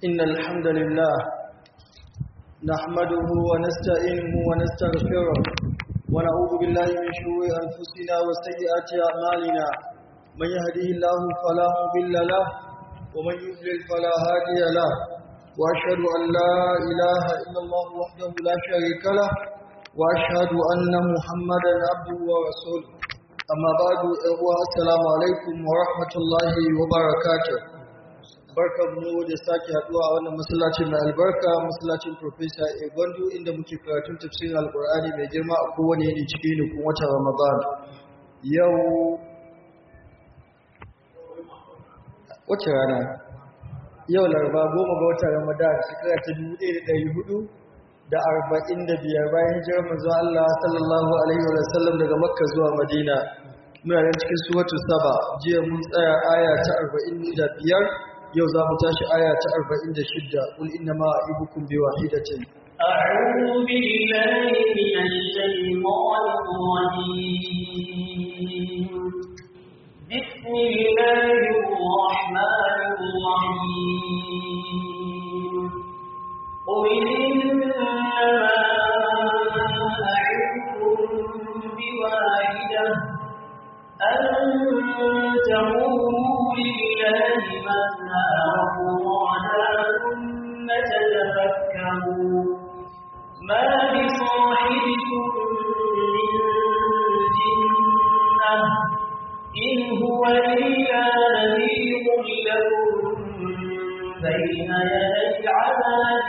إن الحمد لله نحمده ونستعينه ونستغفره ونعوذ بالله من شرور أنفسنا وسيئات أعمالنا من يهده الله فلا مضل له ومن يضلل فلا هادي له وأشهد أن لا إله إلا الله وحده لا شريك له وأشهد أن محمدا عبده ورسوله أما بعد السلام عليكم ورحمة الله وبركاته barkar mu da sake haduwa a wannan masallacin mai albarka masallacin Professor Egondu inda muke karatun tafsirin Alkur'ani mai girma a kowane yini cikin nukun watan Ramadan. Yau wace rana? Yau Laraba goma ga watan Ramadan shekara ta dubu ɗaya da ɗari hudu da arba'in da biyar bayan hijirar manzo Allah sallallahu alaihi wa sallam daga Makka zuwa Madina. Muna nan cikin suratul Saba jiya mun tsaya aya ta arba'in da biyar yau za mu tashi aya ta 46 qul inna ma a'ibukum bi wahidatin a'udhu billahi minash shaytanir rajim bismillahir rahmanir rahim qul inna ma a'ibukum bi wahidatin أن تقوموا لله مثنى وفرادا ثم تتفكروا ما بصاحبكم من جنة إن هو إلا نذير لكم بين يدي عذاب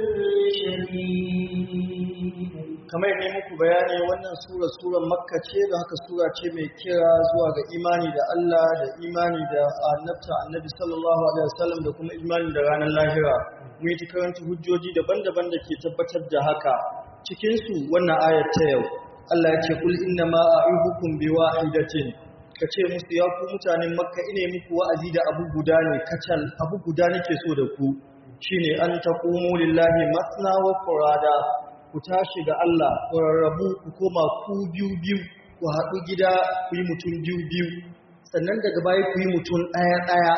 شديد kamar ne muku bayani wannan sura surar makka ce da haka sura ce mai kira zuwa ga imani da Allah da imani da annabta annabi sallallahu alaihi wasallam da kuma imani da ranar lahira mu yi karanta hujjoji daban-daban da ke tabbatar da haka cikin su wannan ayat ta yau Allah ya ce kul inna ma a'ibukum bi wahidatin kace musu ya ku mutanen makka ine muku wa'azi da abu guda ne kacal abu guda nake so da ku shine an taqumu lillahi masna wa furada ku tashi ga Allah ku rarrabu ku koma ku biyu biyu ku haɗu gida ku yi mutum biyu biyu sannan daga baya ku yi mutum ɗaya ɗaya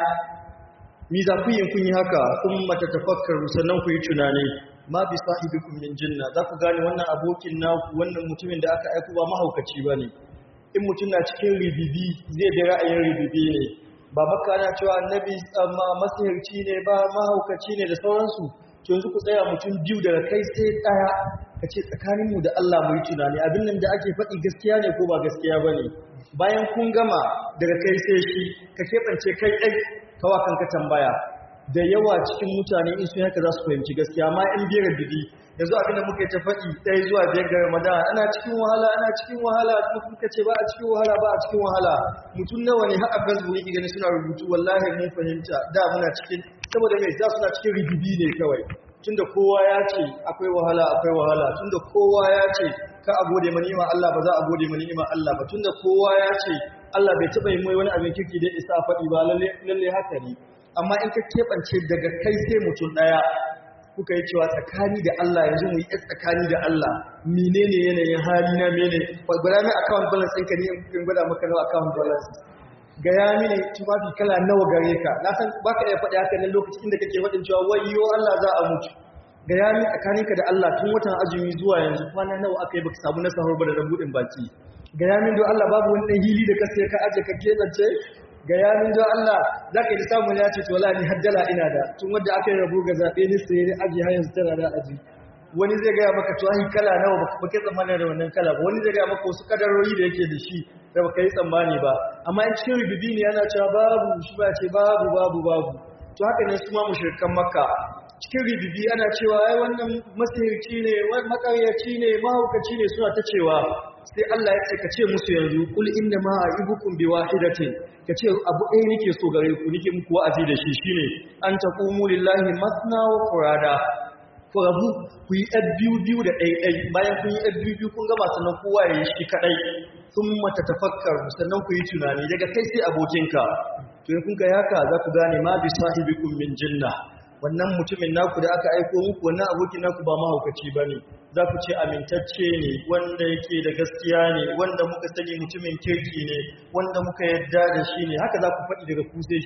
mi za ku yi kun yi haka kun mata tafakkaru sannan ku yi tunani ma bi sahibikum min jinna za ku gane wannan abokin naku wannan mutumin da aka aiko ba mahaukaci ba ne in mutum na cikin ribibi zai bi ra'ayin ribibi ne ba maka na cewa annabi masihirci ne ba mahaukaci ne da sauransu to yanzu ku tsaya mutum biyu daga kai sai ɗaya ka ce tsakaninmu da Allah mu yi tunani abin nan da ake faɗi gaskiya ne ko ba gaskiya ba ne bayan kun gama daga kai sai shi ka keɓance kai ɗai kawa kanka tambaya da yawa cikin mutane in sun haka za su fahimci gaskiya amma in biyar bibi yanzu abin da muka yi ta faɗi ɗaya zuwa biyar ga ramadan ana cikin wahala ana cikin wahala kuma kuka ce ba a cikin wahala ba a cikin wahala mutum nawa ne har a facebook yake gani suna rubutu wallahi mun fahimta da muna cikin saboda mai za suna cikin rigibi ne kawai tunda kowa ya ce akwai wahala akwai wahala tunda kowa ya ce ka a gode ma ni'ima Allah ba za a gode ma ni'ima Allah ba tunda kowa ya ce Allah bai taɓa yi mai wani abin kirki da isa faɗi ba lalle lalle haka ne amma in ka keɓance daga kai sai mutum ɗaya kuka yi cewa tsakani da Allah yanzu mu yi tsakani da Allah menene yanayin hali na mene gwada mai account balance ɗinka ne in gwada maka nawa account balance gaya mini tufafi kala nawa gare ka na san baka iya faɗi haka nan lokacin da kake faɗin cewa wayyo Allah za a mutu gaya mini tsakaninka da Allah tun watan azumi zuwa yanzu kwana nawa aka yi baka samu na sahur ba da rabudin baki gaya min don Allah babu wani hili da ka sai ka aje ka keɓance gaya min don Allah za ka yi samun ya ce to wala ni haddala ina da tun wanda aka yi rabu ga zaɓe ni sai ni aji har yanzu tana da aji wani zai gaya maka to ai kala nawa baka kai tsammanin da wannan kala ba wani zai gaya maka wasu kadarori da yake da shi da baka yi tsammani ba amma in cikin rububi ne yana cewa babu shi ba ce babu babu babu to haka ne su ma mushrikan makka cikin rububi ana cewa ai wannan masihirci ne makaryaci ne mahaukaci ne suna ta cewa sai Allah ya ce ka ce musu yanzu kul inna ma a'ibukum bi wahidatin ka ce abu ɗaya nake so gare ku nake muku wa'azi da shi shine an taqumu lillahi masna wa furada ku rabu ku yi ɗan biyu biyu da ɗaiɗai bayan kun yi ɗan biyu biyu kun gama sannan kowa ya yi shi kaɗai sun mata tafakkar sannan ku yi tunani daga kai sai abokinka to in kun ga haka za ku gane ma bi sahibikum min jinna wannan mutumin naku da aka aiko muku wannan abokin naku ba mahaukaci ba ne za ku ce amintacce ne wanda yake da gaskiya ne wanda muka sani mutumin kirki ne wanda muka yadda da shi ne haka za ku faɗi daga ku sai shi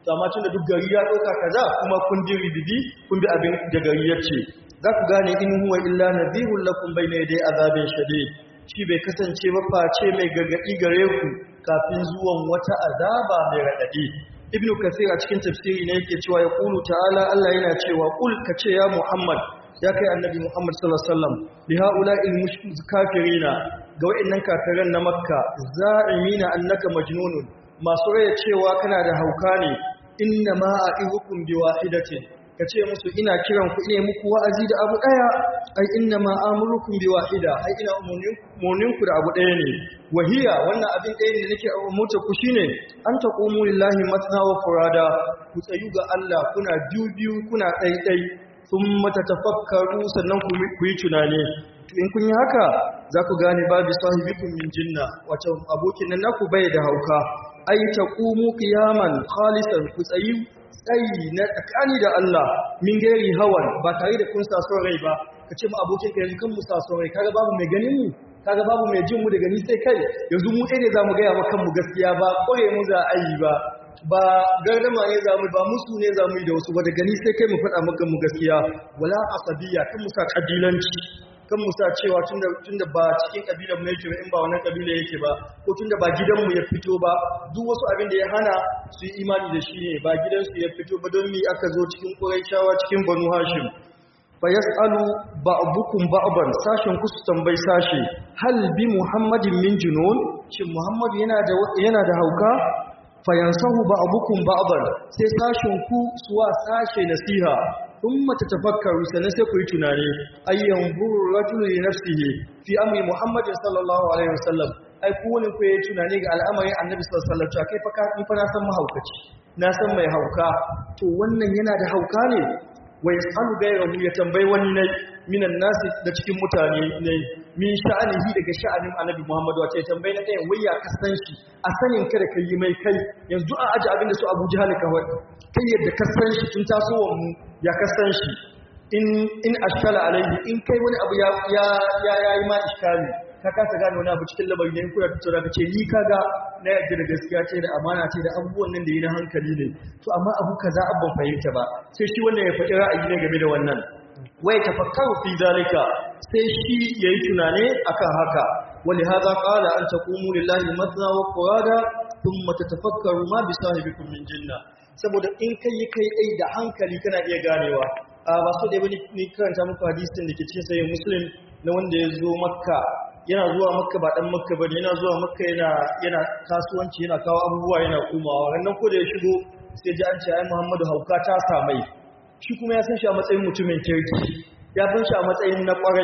amma tunda duk gari ya ɗauka kaza kuma kun bi ribibi kun bi abin da gari ya ce za ku gane in huwa illa nadhirun lakum bayna yaday azabin shadid shi bai kasance ba face mai gargadi gare ku kafin zuwan wata azaba mai radadi ibnu kasir a cikin tafsiri ne yake cewa ya qulu ta'ala Allah yana cewa qul kace ya muhammad ya kai annabi muhammad sallallahu alaihi wasallam bi haula'il mushrik kafirina ga wayannan kafiran na makka za'imina annaka majnunun masu raya cewa kana da hauka ne inna ma a'ihukum bi wahidatin kace musu ina kiran ku ine muku wa'azi da abu daya ai inna ma amurukum bi wahida ai ina umurnin ku da abu daya ne wahiya wannan abin ɗaya ne nake umurta ku shine an taqumu lillahi masna wa furada ku tsayu ga Allah kuna biyu biyu kuna ɗaiɗai thumma tatafakkaru sannan ku yi tunani in kun yi haka za ku gane babu sahibikum min jinna wato abokin nan naku bai da hauka ai taqumu qiyaman khalisan ku tsayi tsayi na tsakani da Allah min gairi hawan ba tare da kun saso rai ba ka ce mu abokin ka yanzu kan mu saso rai kaga babu mai ganin mu kaga babu mai jin mu daga ni sai kai yanzu mu ɗaya ne za mu gaya maka mu gaskiya ba ƙware mu za a yi ba ba gardama ne za mu ba musu ne za mu yi da wasu ba daga ni sai kai mu faɗa maka mu gaskiya wala asabiya kan mu sa kabilanci kan musa cewa tunda ba cikin kabilar mu yake ba in ba wannan kabila yake ba ko tunda ba gidanmu ya fito ba duk wasu abin da ya hana su yi imani da shi ne ba gidansu ya fito ba don mi aka zo cikin Qurayshawa cikin Banu Hashim fa yas'alu ba'dukum ba'dan sashen ku su tambayi sashe hal bi Muhammadin min junun shin Muhammad yana da yana da hauka fa yansahu ba'dukum ba'dan sai sashen ku suwa sashe nasiha thumma tatafakkaru sannan sai ku yi tunani ayyan buru rajulu li nafsihi fi amri muhammadin sallallahu alaihi wasallam ai ku wani ku yi tunani ga al'amarin annabi sallallahu alaihi wasallam kai fa ka ni fa na san mahaukaci na san mai hauka to wannan yana da hauka ne wa yasalu ghayrahu ya tambayi wani ne minan nasi da cikin mutane ne min sha'anihi daga sha'anin annabi muhammad wace ya tambayi na ɗayan wai ya kasan shi a sanin kada ka yi mai kai yanzu a aji abin da su abu jihar kawai kai yadda kasan shi tun tasowar mu ya kasan shi in in ashkala alaihi in kai wani abu ya ya ya yayi ma iskali ka kasa gane wani abu cikin labari ne kuna tattauna ka ce ni kaga na yadda da gaskiya ce da amana ce da abubuwan nan da yi na hankali ne to amma abu kaza abban fahimta ba sai shi wannan ya faɗi ra'ayi ne game da wannan wai tafakkaru fi zalika sai shi yayi tunane akan haka wali hadha qala an taqumu lillahi madna wa qurada thumma tatafakkaru ma bi sahibikum min jinna saboda in kai yi kai ai da hankali kana iya ganewa a ba so da wani ni karanta muku hadisin da ke cikin sahih muslim na wanda ya zo makka yana zuwa makka ba dan makka bane yana zuwa makka yana yana kasuwanci yana kawo abubuwa yana kumawa rannan ko da ya shigo sai ji an ce ai muhammadu hauka ta samai shi kuma ya san shi a matsayin mutumin kirki ya san shi a matsayin na kwarai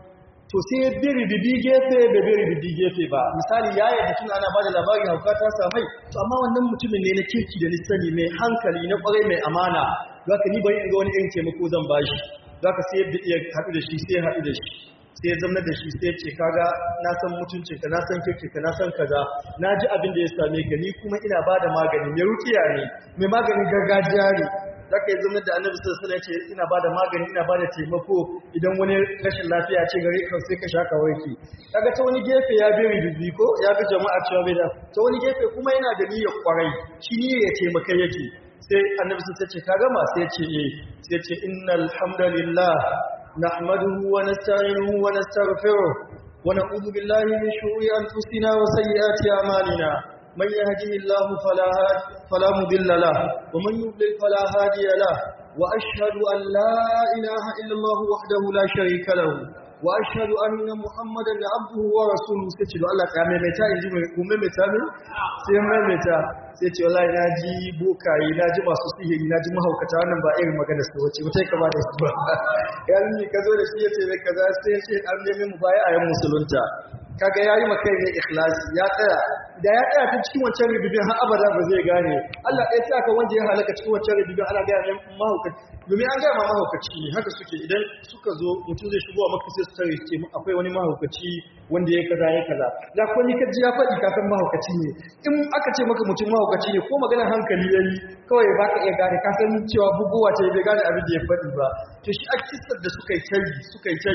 to sai ya bi ribibi gefe da bi ribibi gefe ba misali ya yi tun ana ba da labarin hauka ta samai to amma wannan mutumin ne na kirki da lissani mai hankali na kwarai mai amana za ka ni bari in ga wani irin taimako zan ba shi za ka sai ya iya haɗu da shi sai ya haɗu da shi sai ya zama da shi sai ce kaga na san mutuncinka na san kirkinka na san kaza na ji abin da ya same ka ni kuma ina ba da magani mai rukiya ne mai maganin gargajiya ne za ka yi zama da annabi sallallahu alaihi ce ina ba da magani ina ba da taimako idan wani rashin lafiya ce gare ka sai ka shaka warke kaga ta wani gefe ya bi rububi ko ya bi jama'a cewa bai da ta wani gefe kuma yana da niyyar kwarai shi niyyar ya taimaka yake sai annabi sai ce ka gama sai ce eh sai ce innal hamdalillah نحمده ونستعينه ونستغفره ونعوذ بالله من شرور أنفسنا وسيئات أعمالنا من يهده الله فلا, هاد فلا مضل له ومن يضلل فلا هادي له وأشهد أن لا إله إلا الله وحده لا شريك له وأشهد أن محمدا عبده ورسوله سيتي الله تعالى متى يجي متى sai maimaita sai ce wallahi na ji bokaye na ji masu sihiri na ji mahaukata wannan ba irin magana su wace wata ya kama da su ba ya ne ka zo da shi ya ce mai kaza sai ya ce an nemi mu baya a yan musulunta kaga ya yi makai ne ikhlasi ya tsaya da ya tsaya ta cikin wancan rububin har abada ba zai gane Allah ɗaya ta ka wanda ya halaka cikin wancan rububin ana gaya mai mahaukaci domin an gaya ma mahaukaci ne haka suke idan suka zo mutum zai shigo a maka sai su tare ce akwai wani mahaukaci wanda ya kaza ya kaza da ko ni ka ji ya faɗi ka san mahaukaci ne in aka ce maka mutum mahaukaci ne ko maganar hankali yayi kawai ba ka iya gane ka san cewa bugowa ce bai gane abin da ya faɗi ba to shi a kisar da suka yi tari suka yi tari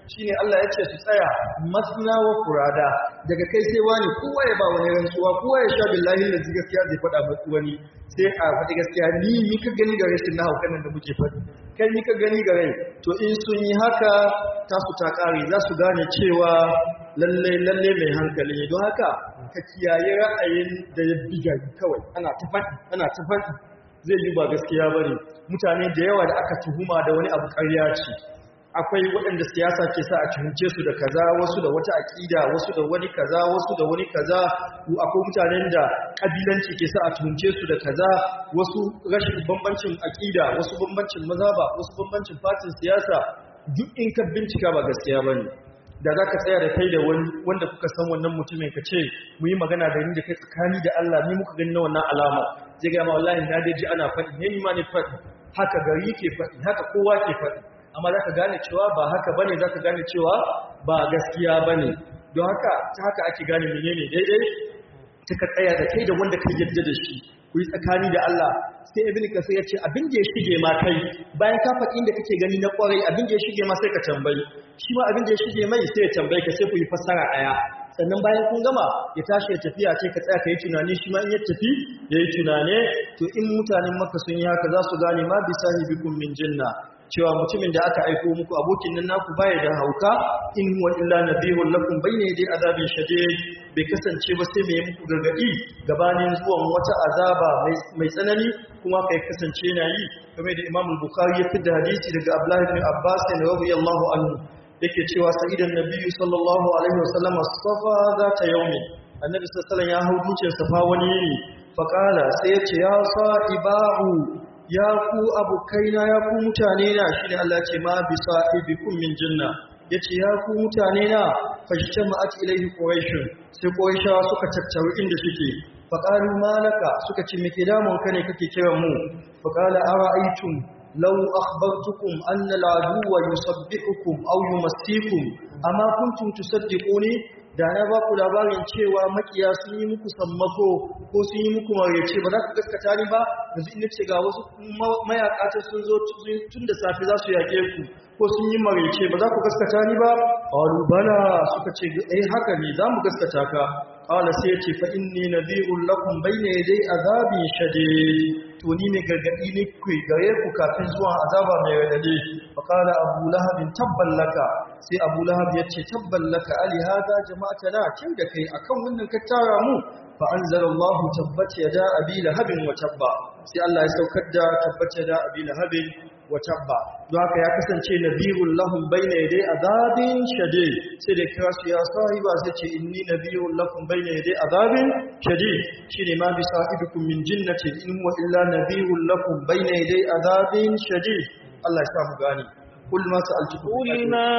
shine Allah ya ce su tsaya masna wa furada daga kai sai wani kowa ya ba wani rantsuwa kowa ya sha billahi da gaskiya zai faɗa masa wani sai a faɗi gaskiya ni ni ka gani ga rashin na haukan nan da muke faɗi kai ni ka gani ga rai to in sun yi haka tasu ta ƙare za su gane cewa lalle lalle mai hankali ne don haka ka kiyaye ra'ayin da ya biga kawai ana ta faɗi ana ta faɗi zai yi ba gaskiya bane mutane da yawa da aka tuhuma da wani abu ƙarya ce akwai waɗanda siyasa ke sa a tuhunce su da kaza wasu da wata aƙida wasu da wani kaza wasu da wani kaza akwai mutanen da ƙabilanci ke sa a tuhunce su da kaza wasu rashin bambancin aƙida wasu bambancin mazhaba wasu bambancin fatin siyasa duk in ka bincika ba gaskiya bane da za ka tsaya da kai da wanda kuka san wannan mutumin ka ce mu yi magana da ni da kai tsakani da Allah ni muka gani na wannan alama zai gama wallahi na dai ji ana faɗi ne ni ma ne faɗi haka gari ke faɗi haka kowa ke faɗi amma za ka gane cewa ba haka bane za ka gane cewa ba gaskiya bane don haka ta haka ake gane menene daidai ta ka tsaya da kai da wanda ka yadda da shi ku yi tsakani da Allah sai ibn kasir ya ce abin da ya shige ma kai bayan ka faɗi inda kake gani na ƙwarai abin da ya shige ma sai ka tambayi shi ma abin da ya shige mai sai ya tambaye ka sai ku yi fassara ɗaya sannan bayan kun gama ya tashi ya tafiya ce ka tsaya ka yi tunani shi ma in ya tafi ya yi tunane to in mutanen maka sun yi haka za su gane ma bisa hibikum min jinna cewa mutumin da aka aiko muku abokin nan naku baya da hauka in huwa illa nabiyun lakum bayna yaday azabin shadid bai kasance ba sai mai muku gargadi gabanin zuwan wata azaba mai tsanani kuma kai kasance na yi kamar da Imam Bukhari ya fitar hadisi daga Abdullah ibn Abbas radiyallahu anhu yake cewa sa'idan nabiyyu sallallahu alaihi wasallam safa zata yaumi annabi sallallahu alaihi wasallam ya hau dutsen safa wani yini faqala sai ya ce ya sa'ibahu ya ku abokaina ya ku mutane na shi ne Allah ce ma bi sa'ibikum min jinna yace ya ku mutane na fashtama'at ilayhi quraish sai quraishawa suka tattaru inda suke faqalu malaka suka ce me ke damun ka ne kake kiran mu faqala ara'aytum law akhbartukum anna al-aduwwa yusabbihukum aw yumassikum amma kuntum tusaddiquni da na ba ku labarin cewa makiya sun yi muku sammako ko sun yi muku marece ba za ku gaskata ni ba yanzu ina ce ga wasu mayaka ta sun zo tun da safe za su yaƙe ku ko sun yi marece ba za ku gaskata ni ba qalu bala suka ce eh haka ne za mu gaskata ka qala sai ce fa inni nadhirul lakum bayna yaday azabin shadid to ni ne gargadi ne ku gare ku kafin zuwa azaba mai radade fa qala abu lahab tabban laka sai abu lahab ya ce tabban laka ali hada jama'atana kin da kai akan wannan ka tara mu fa anzalallahu tabbat yada abi lahabin wa tabba sai Allah ya saukar da tabbat yada abi lahabin wa tabba don haka ya kasance nabiyul lahum bayna yaday azabin shadid sai da kira su ya sahiba sai ce inni nabiyul lakum bayna yaday azabin shadid shine ma bi sahibikum min jinnatin in huwa illa nabiyul lakum bayna yaday azabin shadid Allah ya sa mu gani قل ما سألتكم قل ما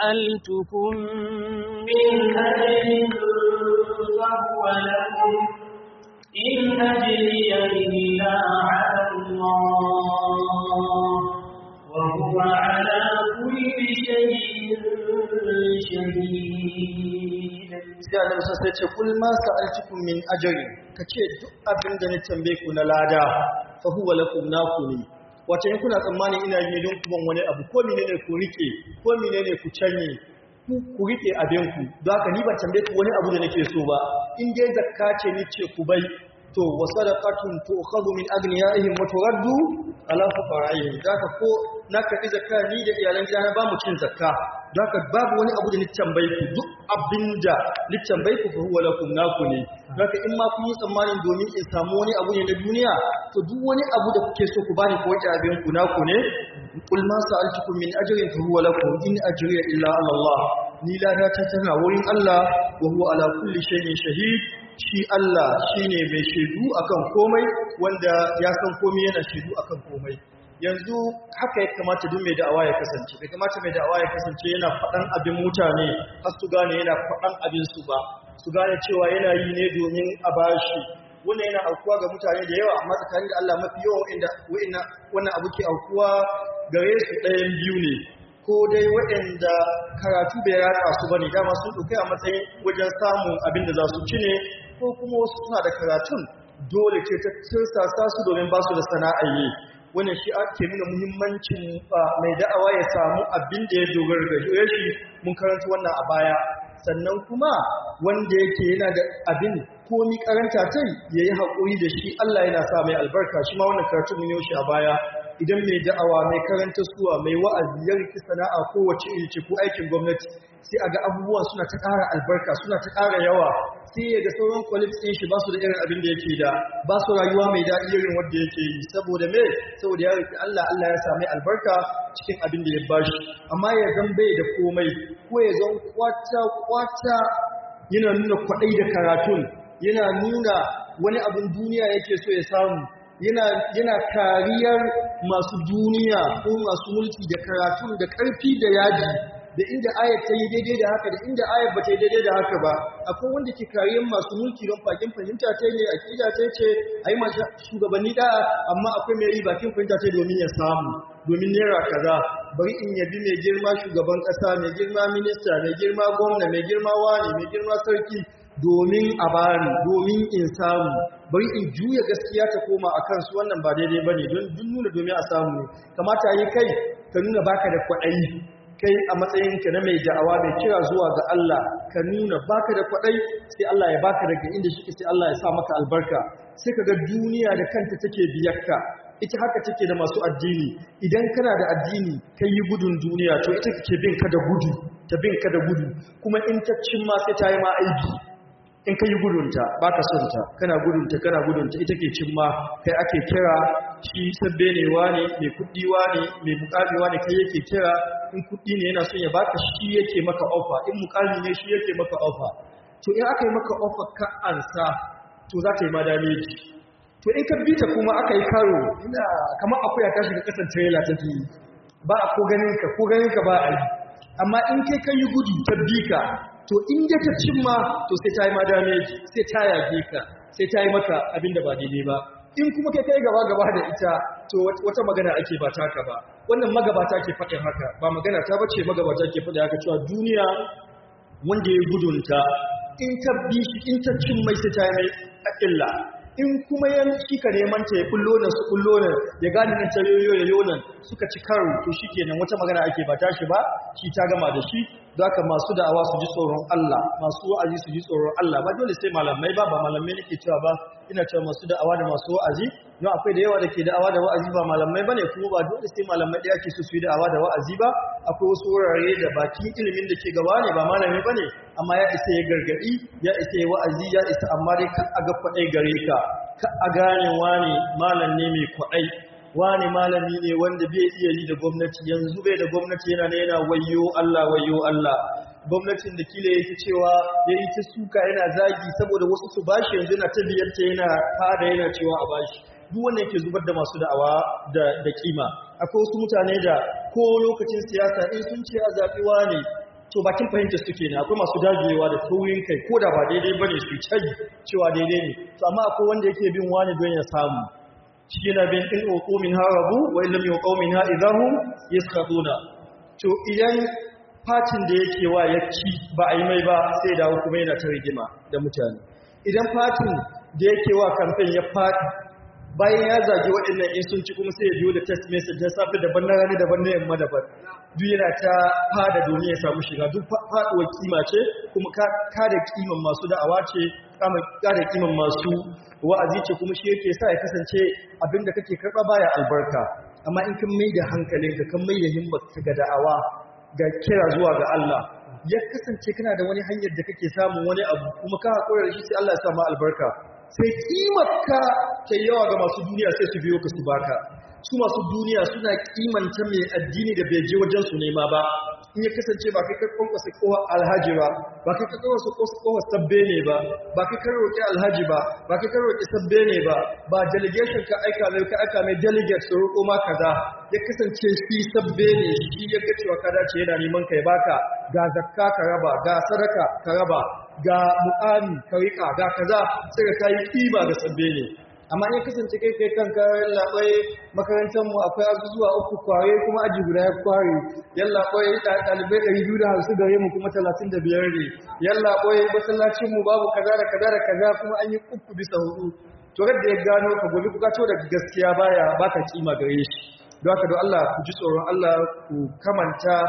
سألتكم من أجل فهو لكم إن أجري إلا على الله وهو على كل شيء شهيد sai Allah sai ce kul ma sa'altukum min ajri kace duk abin da na tambaye ku na lada fa huwa lakum naku ne wace in kuna tsammani ina yi don ku ban wani abu ko menene ku rike ko menene ku canye ku ku rike abin ku don haka ni ban tambaye ku wani abu da nake so ba in dai zakka ce ni ce ku bai to wa sadaqatun tu'khadhu min aghniyaihim wa turaddu ala fuqara'ihim zaka ko na karbi zakka ni da iyalan gidana ba mu cin zakka don haka babu wani abu da ni tambaye ku duk abinda ni tambaye ku fa huwa lakum naku ne don haka in ma kun yi tsammanin domin in samu wani abu ne na duniya to duk wani abu da kuke so ku bani ko wata abin ku naku ne qul ma sa'altukum min ajrin fa huwa lakum in ajriya illa ala Allah ni lada ta tana wurin Allah wa huwa ala kulli shay'in shahid shi Allah shine mai shaidu akan komai wanda ya san komai yana shaidu akan komai yanzu haka ya kamata duk mai da'awa ya kasance bai kamata mai da'awa ya kasance yana faɗan abin mutane har su gane yana faɗan abin su ba su gane cewa yana yi ne domin a bashi wannan yana aukuwa ga mutane da yawa amma tsakanin da Allah mafi yawan inda wannan abu ke aukuwa gare su ɗayan biyu ne ko dai waɗanda karatu bai ratsa su bane dama sun ɗauke a matsayin wajen samun abin da za su ci ne ko kuma wasu suna da karatun dole ce ta tirsasa su domin ba su da sana'a yi wannan shi ake nuna muhimmancin mai da'awa ya samu abin da ya dogara da shi mun karanta wannan a baya sannan kuma wanda yake yana da abin komi karanta tai yayi hakuri da shi Allah yana sa mai albarka shi ma wannan karatu mun yi shi a baya idan mai da'awa mai karanta suwa mai wa'azi ya riki sana'a kowace iri ce ko aikin gwamnati sai a ga abubuwan suna ta ƙara albarka suna ta ƙara yawa sai ya ga sauran colleagues ɗin shi ba su da irin abin da yake da ba su rayuwa mai daɗi irin wanda yake yi saboda me saboda ya riki Allah Allah ya sami albarka cikin abin da ya bashi amma ya zan bai da komai ko ya zan kwata kwata yana nuna kwaɗai da karatun yana nuna wani abin duniya yake so ya samu yana kariyar masu duniya ko masu mulki da karatun da ƙarfi da yaji da inda ayat ta yi daidai da haka da inda ayat ba ta yi daidai da haka ba akwai wanda ke kariyar masu mulki don fakin fahimta ta ne akida ta ce a yi masu shugabanni da amma akwai mai yi bakin fahimta ta domin ya samu domin naira kaza bari in yabi mai girma shugaban ƙasa mai girma minista mai girma gwamna mai girma wani mai girma sarki domin a bani domin in samu bari in juya gaskiya ta koma a kansu wannan ba daidai ba ne don nuna domin a samu ne kamata yi kai ka nuna baka da kwaɗayi kai a matsayinka na mai da'awa mai kira zuwa ga Allah ka nuna baka da kwaɗayi sai Allah ya baka daga inda shi sai Allah ya sa maka albarka sai ka ga duniya da kanta take biyarka ita haka take da masu addini idan kana da addini kai yi gudun duniya to ita kake bin ka da gudu ta bin ka da gudu kuma in ta cin ma sai ta yi ma aiki in ka yi gudunta ba ka son ta kana gudunta kana gudunta ita ke cimma kai ake kira shi sabbe ne wane mai kuɗi wane mai mukami wane kai yake kira in kuɗi ne yana son ya baka shi yake maka ofa in mukami ne shi yake maka ofa to in aka yi maka ofa ka ansa to za ta yi ma dameji to in ka bi ta kuma aka yi karo ina kamar akuya ta shiga kasan trailer take yi ba a ko ganin ka ko ganin ka ba a yi amma in kai ka yi gudu ta bi ka to in da ta cimma to sai ta yi ma dameji sai ta yage ka sai ta yi maka abin da ba daidai ba in kuma kai kai gaba gaba da ita to wata magana ake ba taka ba wannan magabata ke faɗin haka ba magana ta bace magabata ke faɗin haka cewa duniya wanda ya gudunta in ta bi shi in ta cin mai sai ta yi mai illa in kuma yan shi ka neman ta ya kullo nan su kullo nan ya gane nan ta yoyo ya yonan suka ci karo to shikenan wata magana ake ba tashi ba shi ta gama da shi zaka masu da'awa su ji tsoron Allah masu wa'azi su ji tsoron Allah ba dole sai malamai ba ba malamai nake cewa ba ina cewa masu da'awa da masu wa'azi don akwai da yawa da ke da'awa da wa'azi ba malamai bane kuma ba dole sai malamai ɗaya ke so su yi da'awa da wa'azi ba akwai wasu wurare da bakin ilimin da ke gaba ne ba malami bane amma ya isa ya gargadi ya isa ya wa'azi ya isa amma dai ka aga kwaɗai gare ka ka a gane wani malam ne mai kwaɗai wani malami ne wanda bai iya yi da gwamnati yanzu bai da gwamnati yana ne yana wayo Allah wayo Allah gwamnatin da kila yake cewa ya yi ta suka yana zagi saboda wasu su bashi yanzu yana ta biyarta yana fada yana cewa a bashi duk wanda yake zubar da masu da'awa da da kima akwai wasu mutane da ko lokacin siyasa in sun ce a zaɓi ne to bakin fahimta suke ne akwai masu dagewa da taurin kai ko da ba daidai bane su caji cewa daidai ne to amma akwai wanda yake bin wani don ya samu shi yana bin in uqu min harabu wa illam yuqu min ha idahum yaskhatuna to idan fatin da yake wa yacci ba a yi mai ba sai dawo kuma yana ta rigima da mutane idan fatin da yake wa kamfen ya faɗi bayan ya zagi waɗannan in sun ci kuma sai ya biyo da test message na safe daban na rani daban na yamma daban duk yana ta fada domin ya samu shiga duk faɗuwar kima ce kuma kada kiman masu da'awa ce kada kiman masu wa'azi ce kuma shi yake sa ya kasance abinda kake karɓa baya albarka amma in kan mai da hankalinka kan mai da himmarka ga da'awa ga kira zuwa ga Allah ya kasance kana da wani hanyar da kake samun wani abu kuma ka haƙura da shi sai Allah ya sa ma albarka sai kimarka ta yawa ga masu duniya sai su biyo ka su baka su masu duniya suna kimanta mai addini da bai je wajen su nema ba in ya kasance ba kai ka kwankwasa kowa alhaji ba ba kai ka kwankwasa kowa sabbe ne ba ba kai ka roƙi alhaji ba ba kai ka roƙi sabbe ne ba ba delegation ka aika mai ka aika mai delegate su roƙo ma kaza ya kasance shi sabbe ne shi ya ga cewa ka dace yana neman kai baka ga zakka ka raba ga sadaka ka raba ga mu'ami ka riƙa ga kaza sai ka kai kiba ga sabbe ne amma in kasance kai kai kanka labai makarantar mu akwai azuzuwa uku kware kuma aji guda ya kware yalla koyi dalibai 250 gare mu kuma 35 ne yalla koyi masallacin mu babu kaza da kaza da kaza kuma an yi uku bisa hudu to da ya gano ka gobe kuka to da gaskiya baya baka kima gare shi don haka don Allah ku ji tsoron Allah ku kamanta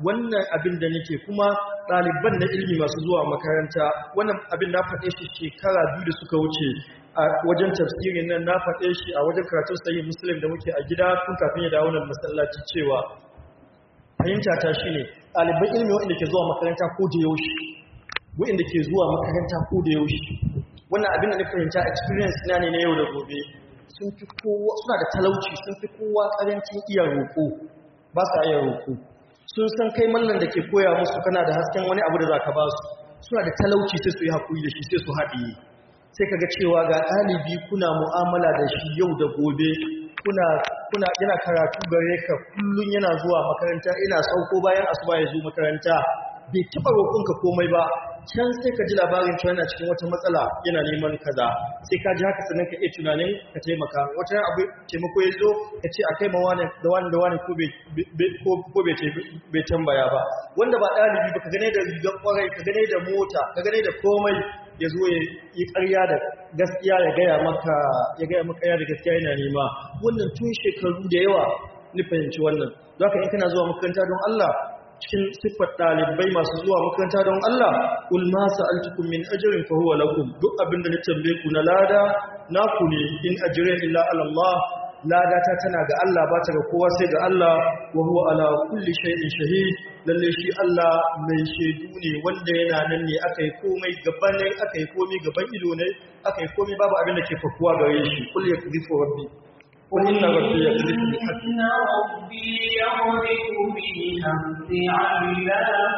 wannan abin da nake kuma ɗaliban na ilimi masu zuwa makaranta wannan abin na faɗe shi shekara biyu da suka wuce a wajen tafsirin nan na faɗe shi a wajen karatun sayi musulun da muke a gida tun kafin ya dawo nan masallaci cewa fahimta ta shi ne ɗaliban ilimi waɗanda ke zuwa makaranta ko da yaushe waɗanda ke zuwa makaranta ko da yaushe wannan abin da na fahimta experience na ne na yau da gobe sun fi kowa suna da talauci sun fi kowa ƙarancin iya roƙo ba sa iya roƙo sun san kai mallan da ke koya musu kana da hasken wani abu da za ka ba su suna da talauci sai su yi haƙuri da shi sai su haɗiye sai ka ga cewa ga ɗalibi kuna mu'amala da shi yau da gobe kuna kuna yana karatu gare ka kullum yana zuwa makaranta ina sauko bayan asuba ya zo makaranta bai taɓa roƙonka komai ba can sai ka ji labarin cewa yana cikin wata matsala yana neman kaza sai ka ji haka sannan ka iya tunanin ka taimaka wata ran abu taimako ya zo ka ce a kai ma wani da wani da wani ko bai tambaya ba wanda ba ɗalibi ba ka gane da rigar kwarai ka gane da mota ka gane da komai ya zo ya yi ƙarya da gaskiya ya gaya maka ya gaya maka ya da gaskiya yana nema wannan tun shekaru da yawa ni fahimci wannan don haka in kana zuwa makaranta don Allah cikin siffar ɗalibai masu zuwa makaranta don Allah kul ma sa'altukum min ajrin fa huwa lakum duk abinda na tambaye ku na lada naku ne in ajrin illa ala Allah lada ta tana ga Allah ba ta ga kowa sai ga Allah wa huwa ala kulli shay'in shahid lalle shi Allah mai shaidu ne wanda yana nan ne aka yi komai gaban ne aka yi komai gaban ido ne aka yi komai babu abin da ke fakuwa gare shi kul yakzifu rabbi قل إن ربي يقذف بالحق إن ربي يقذف بالحق علام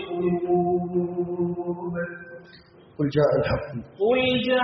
الغيوب قل جاء الحق قل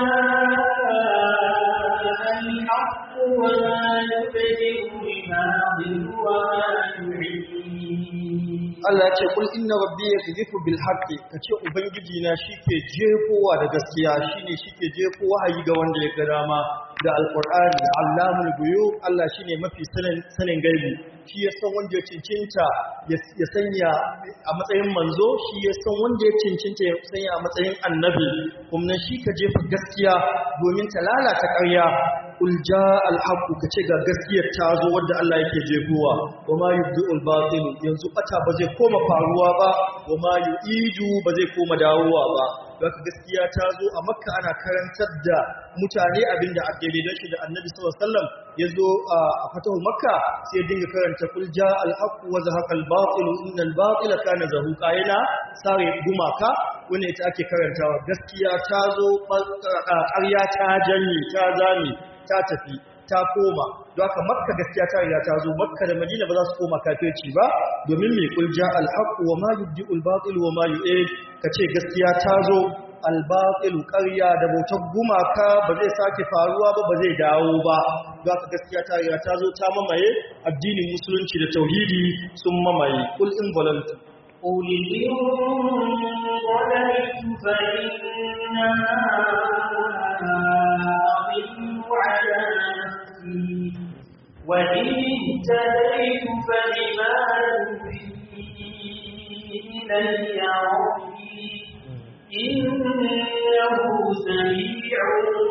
جاء الحق وما يبدئ الباطل وما يعيد Allah ya ce kul inna rabbi yakzifu bil haqqi kace ubangiji na shike jefowa da gaskiya shine shike jefo wahayi ga wanda ya ga dama da alqur'ani allamul ghuyub Allah shine mafi sanin sanin gaibi shi ya san wanda ya cincinta ya sanya a matsayin manzo shi ya san wanda ya cincinta ya sanya a matsayin annabi kuma shi ka jefa gaskiya domin ta lalata ƙarya kul jaa al haqqu kace ga gaskiyar ta zo wanda Allah yake jefowa wa ma yubdi'ul batil yanzu bata ba zai koma faruwa ba wa ma yu'idu ba zai koma dawowa ba haka gaskiya ta zo a makka ana karantar da mutane abinda ake don shi da annabi sallallahu alaihi wasallam ya zo a fatahu makka sai ya dinga karanta kul jaa al haqqu wa zahaqa al batil innal batila kana zahuqa yana sare gumaka wanda ita ake karantawa gaskiya ta zo ƙarya ta janye ta zame ta tafi ta koma don haka makka gaskiya ta riga ta zo makka da madina ba za su koma kafirci ba domin mai kulja alhaqu wa ma yubdi'ul batil wa ma yu'id kace gaskiya ta zo albatil ƙarya da bautar gumaka ba zai sake faruwa ba ba zai dawo ba don haka gaskiya ta riga ta zo ta mamaye addinin musulunci da tauhidi sun mamaye kul in volunteer قل إن ضللت فإنما أضل على نفسي وإن اهتديت فبما يوحي إلي ربي إنه سميع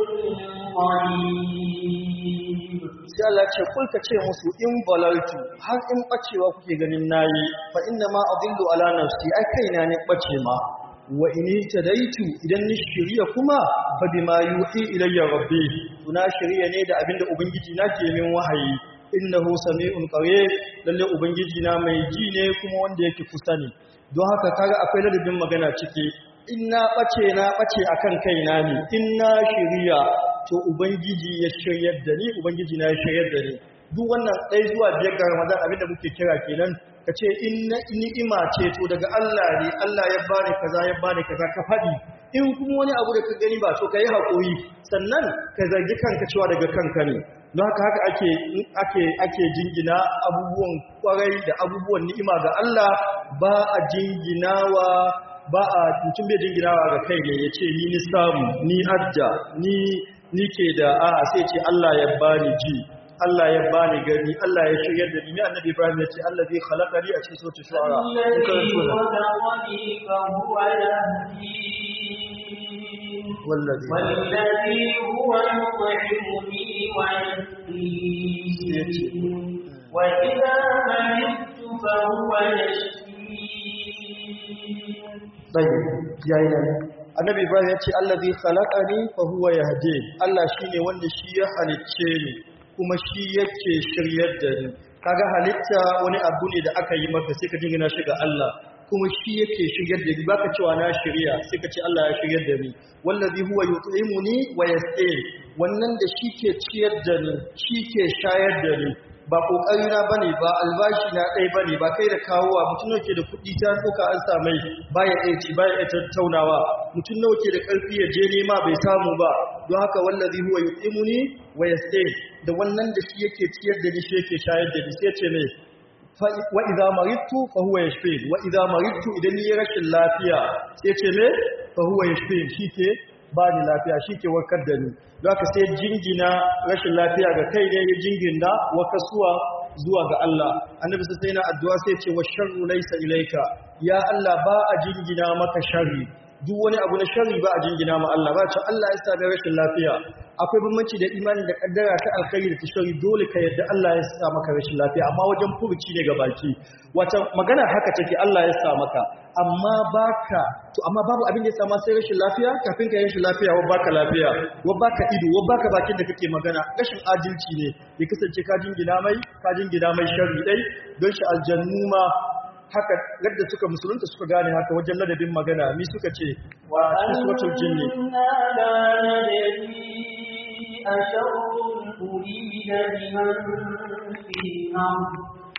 قريب sai Allah ce kulka ce musu in balaltu har in bacewa kuke ganin nayi fa inna ma adillu ala nafsi ai kaina ne bace ma wa in tadaitu idan ni shiriya kuma fa bima yuhi ilayya rabbi tuna shiriya ne da abinda ubangiji na ke min wahayi innahu sami'un qarib lalle ubangiji na mai ji ne kuma wanda yake kusa ne don haka kaga akwai ladabin magana ciki in na ɓace na ɓace a kan kaina ne in na shirya to ubangiji ya shiryar da ni ubangiji na ya shiryar da ni duk wannan ɗaya zuwa biyar ga ramadan abinda muke kira kenan ka ce in na ni'ima ce to daga Allah ne Allah ya bani kaza ya bani kaza ka faɗi in kuma wani abu da ka gani ba to ka yi haƙuri sannan ka zargi kanka cewa daga kanka ne don haka haka ake ake ake jingina abubuwan kwarai da abubuwan ni'ima ga Allah ba a jinginawa ba a mutum bai jinginawa ga kai ne ya ce ni ni samu ni adda ni ni ke da a sai ce Allah ya bani ji Allah ya bani gani Allah ya shirya da ni annabi Ibrahim ya ce Allah zai khalaqa ni a cikin suratul shu'ara الذي خلقني فهو يهدين wallazi والذي هو يطعمني ويسقين وإذا مرضت فهو يشفين tayyib yayi nan annabi ibrahim ya ce allazi khalaqani fa huwa yahdi Allah shine wanda shi ya halicce ni kuma shi yake shiryar da ni kaga halitta wani abu ne da aka yi maka sai ka jingina shi ga Allah kuma shi yake shiryar da ni baka cewa na shirya sai ka ce Allah ya shiryar da ni wallazi huwa yut'imuni wa yasqin wannan da shi ke ciyar da ni shi ke shayar da ni ba kokari na bane ba albashi na dai bane ba kai da kawowa mutum yake da kuɗi ta doka an samai baya iya ci baya iya tattaunawa mutum nawa ke da karfi ya je nema bai samu ba don haka wallazi huwa yut'imuni wa yasqin da wannan da shi yake ciyar da ni shi yake shayar da ni sai ce ne wa idza maridtu fa huwa yashfin wa idza maridtu idan ni rashin lafiya sai ce me fa huwa yashfin shike ba ni lafiya shike warkar da ni don haka sai jingina rashin lafiya ga kai ne ya jingina wa kasuwa zuwa ga Allah annabi sai yana addu'a sai ce wa sharru laysa ilayka ya Allah ba a jingina maka sharri duk wani abu na sharri ba a jingina ma Allah ba ce Allah ya sa rashin lafiya akwai bambanci da imani da kaddara ta alkhairi da ta sharri dole ka yadda Allah ya sa maka rashin lafiya amma wajen furuci ne ga baki wata magana haka take Allah ya sa maka amma baka to amma babu abin da ya sama sai rashin lafiya kafin ka yi rashin lafiya wa baka lafiya wa baka ido wa baka bakin da kake magana rashin adalci ne ya kasance ka jingina mai ka jingina mai sharri dai don shi aljannu ma haka yadda suka musulunta suka gane haka wajen ladabin magana mi suka ce wa suratul jinni أشر أريد بمن في الأرض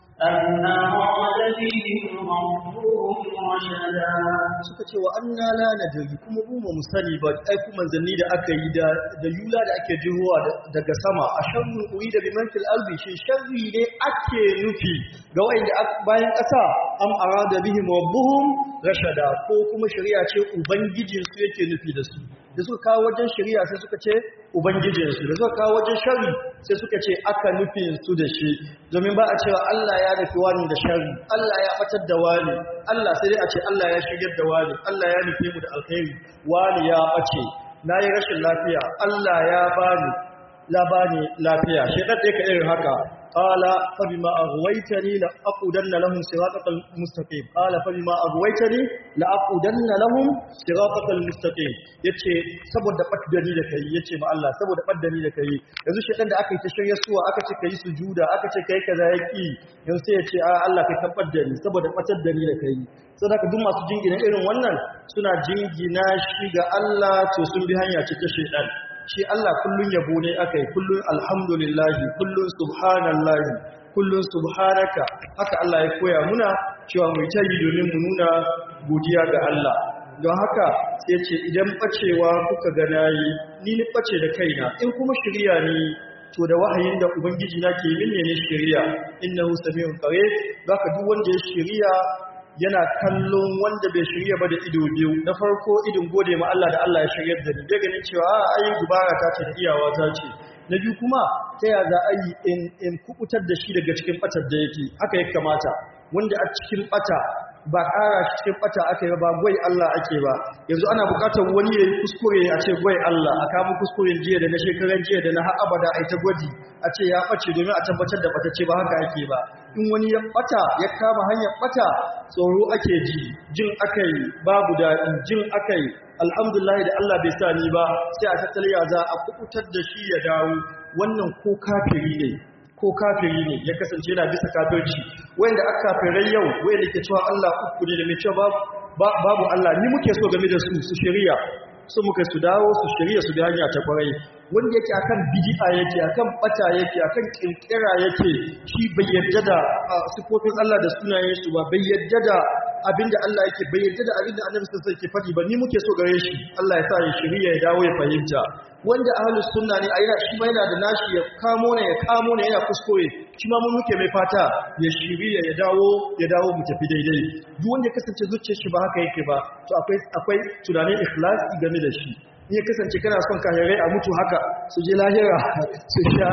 أم أراد بهم ربهم رشدا suka ce wa anna la nadri kuma mu mu sani ba ai kuma manzanni da aka yi da da yula da ake jihowa daga sama a sharru urida bi manfil ardi shi sharri ne ake nufi ga wanda bayan kasa am arada bihim rabbuhum rashada ko kuma shari'a ce ubangijin su yake nufi da su da suka kawo wajen shari'a sai suka ce ubangijin su da suka kawo wajen shari sai suka ce aka nufin su da shi domin ba a cewa Allah ya nufi wani da shari Allah ya batar da wani Allah sai dai a ce Allah ya shigar da wani Allah ya nufi mu da alkhairi wani ya bace nayi rashin lafiya Allah ya bani la bani lafiya shi da ka irin haka qala fa bima aghwaytani la aqudanna lahum siratal mustaqim qala fa bima aghwaytani la aqudanna lahum siratal mustaqim yace saboda baddani da kai yace ma Allah saboda baddani da kai yanzu shedan da aka yi ta shirye suwa aka ce kai sujuda aka ce kai kaza yaki yanzu sai yace a Allah kai tabbar da ni saboda batar da ni da kai saboda duk masu jingina irin wannan suna jingina shi ga Allah to sun bi hanya ce ta shedan shi Allah kullun yabo ne akai kullun alhamdulillahi kullun subhanallahi kullun subhanaka haka Allah ya koya muna cewa mu ta yi domin mu nuna godiya ga Allah don haka sai ce idan bacewa kuka ga nayi ni ni bace da kaina in kuma shirya ni to da wahayin da ubangiji na ke min ne shirya innahu samiun qarib zaka duk wanda ya shirya yana kallon wanda bai shirya ba da ido biyu na farko idin gode ma Allah da Allah ya shiryar da ni da ganin cewa a ayi gubara ta ce da iyawa ta ce na biyu kuma ta ya za a yi in in kubutar da shi daga cikin batar da yake haka ya kamata wanda a cikin bata ba ƙara shi cikin bata aka yi ba gwai Allah ake ba yanzu ana buƙatar wani ya yi kuskure a ce gwai Allah a kama kuskuren jiya da na shekaran jiya da na har abada a ta gwaji a ce ya ɓace domin a tabbatar da bata ce ba haka ake ba in wani ya ɓata ya kama hanyar ɓata tsoro ake ji jin aka yi babu daɗi jin aka yi alhamdulillah da Allah bai sa ni ba sai a tattaliya za a kubutar da shi ya dawo wannan ko kafiri ne ko kafiri ne ya kasance yana bisa kafirci wanda aka kafirai yau wanda ke cewa Allah uku ne da mai cewa babu Allah ni muke so game da su su shari'a su muka su dawo su shari'a su bi hanya ta kwarai wanda yake akan bid'a yake akan bata yake akan kirkira yake shi bai yarda da sifofin Allah da sunayen su ba bai yarda da abinda Allah yake bai yarda da abinda Annabi sallallahu alaihi wasallam ke faɗi ba ni muke so gare shi Allah ya sa ya shari'a ya dawo ya fahimta wanda ahlus sunna ne ayyana shi ma yana da nashi ya kamo ne ya kamo ne yana kuskure shi ma mun muke mai fata ya shiriya ya dawo ya dawo mu tafi daidai duk wanda ya kasance zuciyar shi ba haka yake ba to akwai akwai tunanin ikhlasi game da shi in ya kasance kana son kahirai a mutu haka su je lahira su sha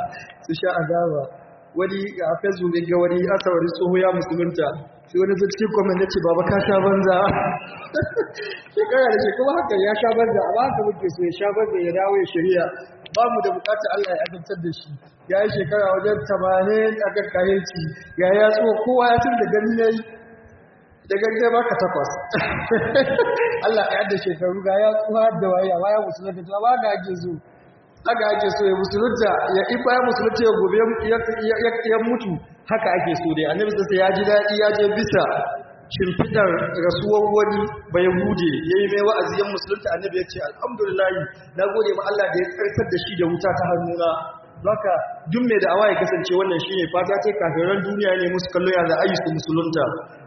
su sha azaba wani a facebook ga wani asawari tsoho ya musulunta sai wani zuci comment ya ce baba ka sha banza shekara da shekara haka ya sha banza a ba haka muke so ya sha banza ya dawo ya shirya ba mu da bukatar Allah ya azabtar da shi ya yi shekara wajen tamanin a kan kayanci ya ya tso kowa ya tun da gani ya yi da gangan baka takwas Allah ya yadda shekaru ga ya tsuwa da waya waya musulunta ta ba ga ake so haka ake so ya musulunta ya ifa ya musulunta ya gobe ya mutu haka ake so dai annabi sai ya ji daɗi ya je bisa shimfidar rasuwar wani bai hude ya yi mai wa'aziyar musulunta annabi ya ce alhamdulillahi na gode ma Allah da ya tsarkar da shi da wuta ta hannuna Baka duk mai da'awa ya kasance wannan shi ne fata ce kafiran duniya ne musu kallo ya za a yi su musulunta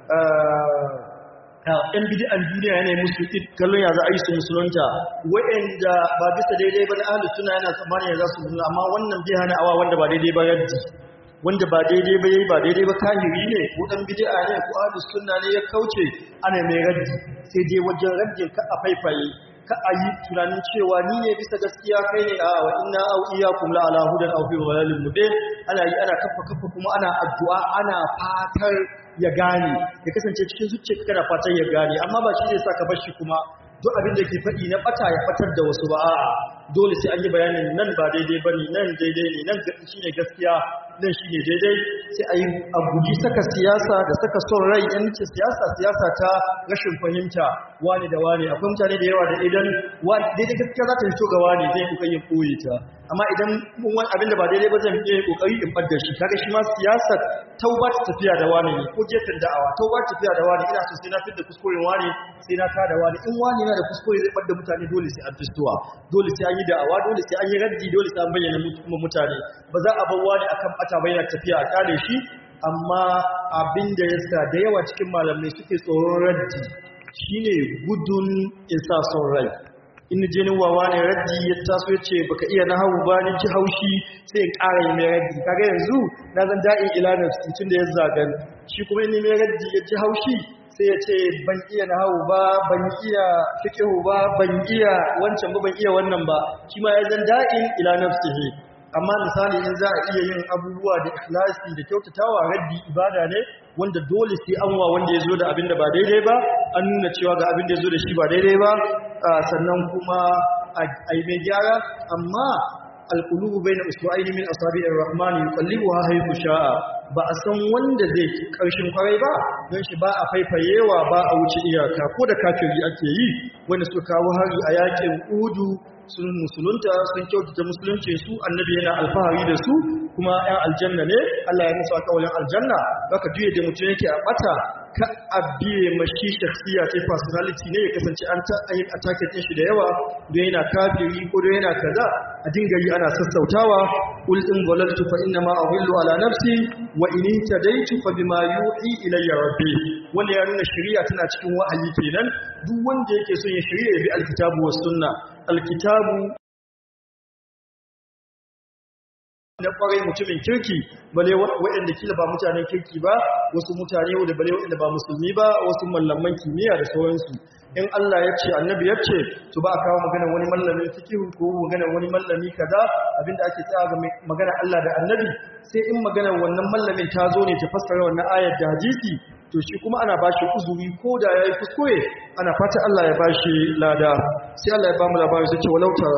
‘yan bidi'an duniya ne musu kallon ya za a yi su musulunta wa'yanda ba bisa daidai ba na ahalus suna yana tsammanin ya za su musulunta amma wannan bai hana awa wanda ba daidai ba yadda wanda ba daidai ba yayi ba daidai ba kahiri ne ko dan bid'a ne ko ahlus sunna ne ya kauce ana mai raddi sai dai wajen raddin ka a faifaye ka a yi tunanin cewa ni ne bisa gaskiya kai ne a wa inna au iyyakum la ala hudan aw fi dhalalin mubin ana yi ana kafa kafa kuma ana addu'a ana fatar ya gane ya kasance cikin zuciyarka kana fatan ya gane amma ba shi zai saka bar shi kuma duk abin da ke faɗi na ɓata ya fatar da wasu ba a'a dole sai an yi bayanin nan ba daidai ba ne nan daidai ne nan shi ne gaskiya nan shi ne daidai sai a yi a guji saka siyasa da saka son rai yan ce siyasa siyasa ta rashin fahimta wani da wani akwai mutane da yawa da idan daidai gaskiya za ta fito ga wani zai kuka yin koyi ta amma idan wani abin da ba daidai ba zan iya kokari in ɓadda shi kaga shi ma siyasar tauba ta tafiya da wani ne ko gefen da'awa tauba ta tafiya da wani ina so sai na fitar da kuskuren wani sai na kada wani in wani yana da kuskure zai ɓadda mutane dole sai an fistuwa dole sai an yi da'awa dole sai an yi raddi dole sai an bayyana kuma mutane ba za a bar wani akan bata ba yana tafiya a kare shi amma abin da ya sa da yawa cikin malamai suke tsoron raddi shine gudun isa son rai in je ni wawa ne raddi ya taso ya ce baka iya na hau ba ni ji haushi sai in ƙara yi mai raddi kaga yanzu na zan da'in ila nafsi tun da ya zagan shi kuma in mai raddi ya ji haushi sai ya ce ban iya na hau ba ban iya fiqhu ba ban iya wancan ba ban iya wannan ba shi ma ya zan da'in ila nafsihi amma misali in za a iya yin abubuwa da ikhlasi da kyautatawa raddi ibada ne wanda dole sai an wa wanda ya zo da abin da ba daidai ba an nuna cewa ga abin da ya zo da shi ba daidai ba sannan kuma a yi mai gyara amma alƙulubu bai na usma'ini min asabi'ir rahmani yuqallibuha haythu sha'a ba a san wanda zai ƙarshen kwarai ba don shi ba a faifayewa ba a wuce iyaka ko da kafiri ake yi wanda suka kawo hari a yakin udu sun musulunta sun kyautata musulunci su annabi yana alfahari da su kuma ‘yan aljanna ne Allah ya musu alƙawalin aljanna baka juye da mutum yake a ɓata ka abiye mashi shakhsiya ce personality ne ya kasance an ta yin attacking din shi da yawa don yana kafiri ko don yana kaza a dinga yi ana sassautawa qul in dhalaltu fa inna ma adhillu ala nafsi wa in tadaitu fa bima yuhi ilayya rabbi wanda ya nuna shari'a tana cikin wa'ayi kenan duk wanda yake son ya shari'a ya bi alkitabu was sunna alkitabu na kwarai mutumin kirki bale waɗanda kila ba mutanen kirki ba wasu mutane da bale waɗanda ba musulmi ba wasu mallaman kimiyya da sauransu in Allah ya ce annabi ya ce to ba a kawo magana wani mallamin fikihu ko magana wani mallami kaza abinda ake tsaya ga magana Allah da annabi sai in magana wannan mallamin ta zo ne ta fassara wannan ayar da hadisi to shi kuma ana bashi uzuri ko da yayi kuskure ana fata Allah ya bashi lada sai Allah ya ba mu labari sai ce walau tara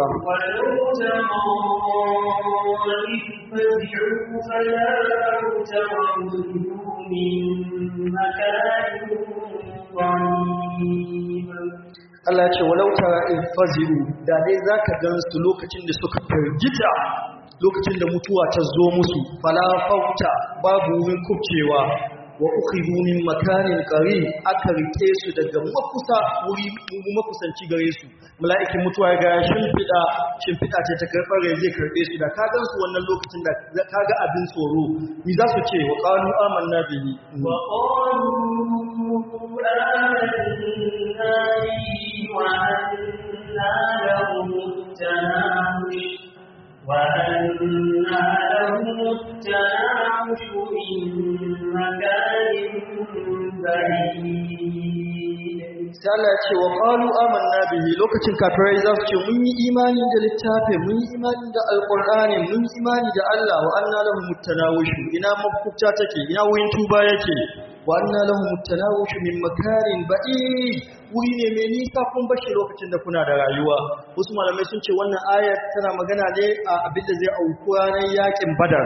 Allah ya ce walau tara in fazi'u da dai zaka gan su lokacin da suka firgita lokacin da mutuwa ta zo musu fala fauta babu wurin kubcewa wa ukhidhu min makanin qarib aka rike su daga makusa wuri makusanci gare su mala'ikin mutuwa ga shimfida shimfida ce ta karbar rai zai karbe su da kagan su wannan lokacin da kaga abin tsoro ni za su ce wa qalu amanna bihi wa qalu amanna bihi wa anna lahum tanawish وأنى لهم التناوش من مكان بعيد sai Allah ya ce wa qalu amanna bihi lokacin kafirai za su ce mun yi imani da littafi mun yi imani da alqur'ani mun yi imani da Allah wa anna lahum mutanawushu ina mafukta take ina wurin tuba yake wa anna lahum mutanawushu min makarin ba'id wuri ne mai nisa kun bashi lokacin da kuna da rayuwa wasu malamai sun ce wannan ayat tana magana ne a abin da zai auku ranar yakin badar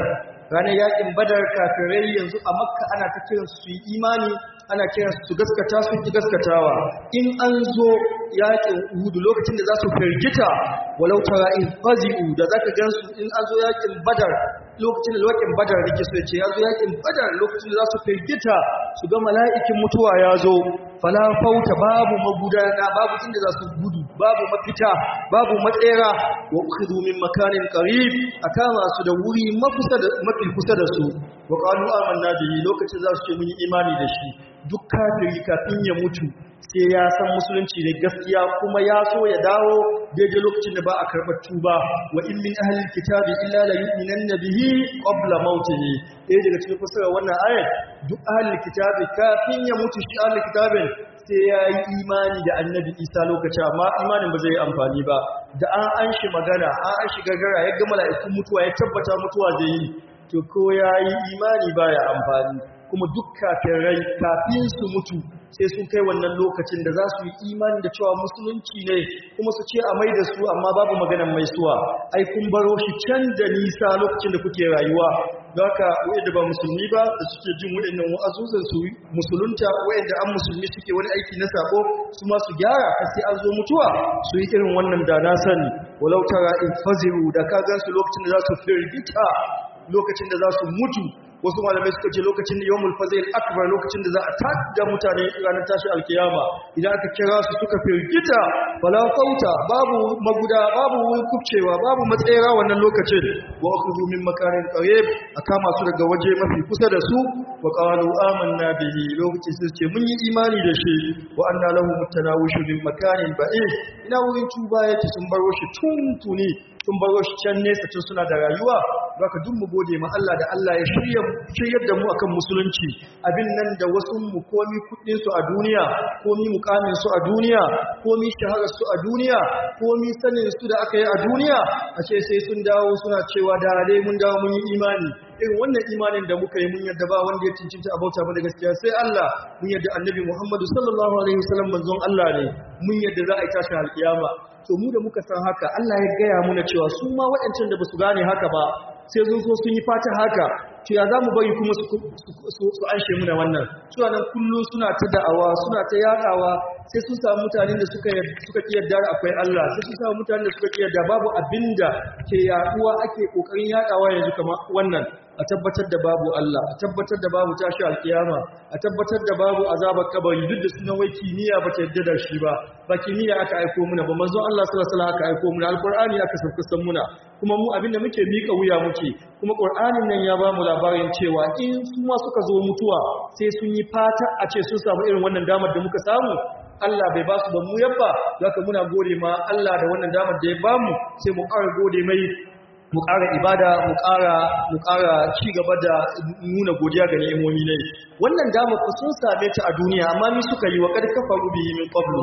ranar yakin badar kafirai yanzu a makka ana ta kiran su yi imani ana kiran su gaskata su ki gaskatawa in an zo yakin uhudu lokacin da za su firgita walau tara in fazi'u da zaka gansu in an zo yakin badar lokacin da yakin badar rike su ce ya zo yakin badar lokacin da za su firgita su ga mala'ikin mutuwa ya zo fala fauta babu magudana babu inda za su gudu babu mafita babu matsera wa ukhidhu min makanin qarib akama su da wuri mafusa da mafi kusa da su wa qalu amanna bihi lokacin za su ce mun yi imani da shi duk kafiri kafin ya mutu sai ya san musulunci ne gaskiya kuma ya so ya dawo daidai lokacin da ba a karɓar tuba wa in min ahlil kitabi illa la yu'minanna bihi qabla mautihi ɗaya daga cikin fasara wannan ayat duk ahlil kitabi kafin ya mutu shi ahlil kitabin sai ya yi imani da annabi isa lokacin amma imanin ba zai yi amfani ba da an an shi magana an an shi gagara ya ga mala'ikun mutuwa ya tabbata mutuwa zai yi to ko ya yi imani baya amfani kuma duk kafirai kafin su mutu sai sun kai wannan lokacin da za su yi imani da cewa musulunci ne kuma su ce a mai da su amma babu maganan mai suwa ai kun baro shi can da nisa lokacin da kuke rayuwa don haka da ba musulmi ba da suke jin waɗannan wa'azuzan su musulunta da an musulmi suke wani aiki na sako su ma su gyara har sai an zo mutuwa su yi irin wannan da na sani walau tara in faziru da ka gan su lokacin da za su firgita lokacin da za su mutu wasu malamai suka ce lokacin da yawmul fazil akbar lokacin da za a tada mutane ranar tashi alkiyama idan aka kira su suka firgita fala fauta babu maguda babu wurin kubcewa babu matsayira wannan lokacin wa akhudhu min makarin qarib akama su daga waje mafi kusa da su wa qalu amanna bihi lokacin su ce mun yi imani da shi wa anna lahu mutanawushu min makarin ba'id ina wurin tuba yake sun baro shi tuntuni sun baro shi can nesa tun suna da rayuwa baka duk mu gode ma Allah da Allah ya shirya shiryar da mu akan musulunci abin nan da wasu mu komi kudin su a duniya komi mukamin su a duniya komi shaharar su a duniya komi sanin su da aka yi a duniya a ce sai sun dawo suna cewa da dai mun dawo mun yi imani irin wannan imanin da muka yi mun yadda ba wanda ya cincinta a bauta mana gaskiya sai Allah mun yadda annabi Muhammadu sallallahu alaihi wasallam manzon Allah ne mun yadda za a yi tashin alkiyama to mu da muka san haka Allah ya gaya muna cewa su ma waɗancan da ba su gane haka ba sai sun so sun yi fata haka to ya za mu bari kuma su anshe muna wannan suna nan kullum suna ta da'awa suna ta yaɗawa sai sun samu mutanen da suka suka ki yarda akwai Allah sai sun samu mutanen da suka ki yarda babu abinda ke yaduwa ake kokarin yaɗawa yanzu kamar wannan a tabbatar da babu Allah a tabbatar da babu tashi alkiyama a tabbatar da babu azabar kabari duk da sunan wai kimiyya ba ta yadda da shi ba ba kimiyya aka aiko muna ba manzon Allah sallallahu alaihi wasallam aka aiko muna alqur'ani aka sauka san muna kuma mu abinda muke mika wuya muke kuma qur'anin nan ya ba mu labarin cewa in su ma suka zo mutuwa sai sun yi fata a ce sun samu irin wannan damar da muka samu Allah bai ba su ba mu yabba zaka muna gode ma Allah da wannan damar da ya ba mu sai mu ƙara gode mai mu ƙara ibada mu ƙara mu ƙara ci gaba da nuna godiya ga ni'imomi ne wannan dama ku sun same ta a duniya amma ni suka yi wa kad kafaru bihi min qablu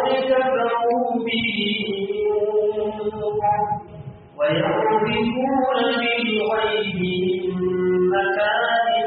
ويعرفون بالغيب من مكان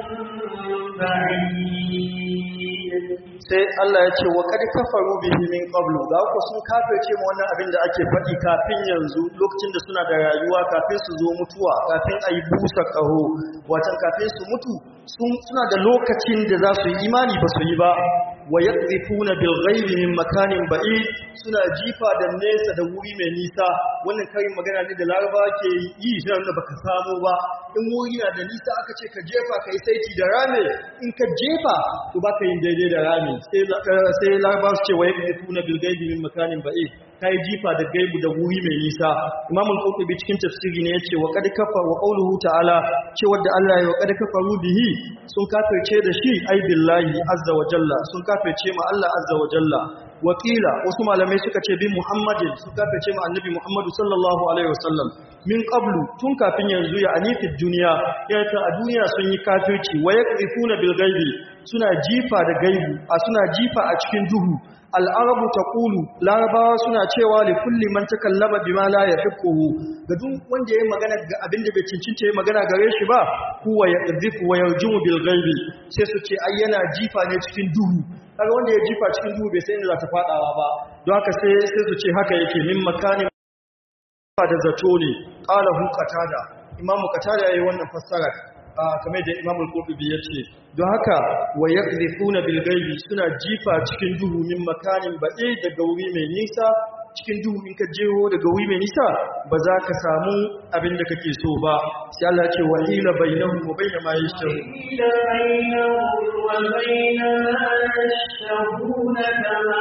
بعيد sai Allah ya ce wa kad kafaru bihi min qablu ga ku sun kafirce mu wannan abin da ake faɗi kafin yanzu lokacin da suna da rayuwa kafin su zo mutuwa kafin ayi busa kaho watan kafin su mutu sun suna da lokacin da za su yi imani ba su yi ba wa yaqdifuna bil ghaibi min makanin ba'id suna jifa da nesa da wuri mai nisa wannan karin magana ne da Laraba ke yi sai wanda baka samu ba in wuri na da nisa aka ce ka jefa kai saiti da rame in ka jefa to baka yin daidai da rame sai sai Laraba su ce wa yaqdifuna bil ghaibi min makanin ba'id kai jifa da gaibu da wuri mai nisa Imam al-Qurtubi cikin tafsiri ne yace wa qad kafa wa qawluhu ta'ala cewa da Allah ya wa qad kafaru bihi sun kafirce da shi ai billahi azza wa jalla sun kafirce ma Allah azza wa jalla wakila wasu malamai suka ce bi Muhammadin sun kafirce ma annabi Muhammadu sallallahu alaihi wasallam min qablu tun kafin yanzu ya anifid duniya ya ta a duniya sun yi kafirci wa yaqifuna bil ghaibi suna jifa da gaibu a suna jifa a cikin duhu al'arabu ta ƙulu larabawa suna cewa da kulli man ta kallama bi ma la ya fiƙuhu ga duk wanda ya yi magana ga abin da bai cincinta ya magana gare shi ba kuwa ya ƙazifu wa ya jimu bil gaibi sai su ce ai yana jifa ne cikin duhu kaga wanda ya jifa cikin duhu bai sai inda za ta faɗawa ba don haka sai sai su ce haka yake min makanin da zato ne qala hu qatada imamu qatada yayi wannan fassara kamar da Imam al-Qurtubi yace don haka wa yaqdhifuna bil ghaibi suna jifa cikin duhu min makanin ba'i daga wuri mai nisa cikin duhu in ka jeho daga wuri mai nisa ba za ka samu abin da kake so ba sai Allah ya ce wa ila bainahum wa bain ma yashtahu إلى بينهم وبين ما يشتهون كما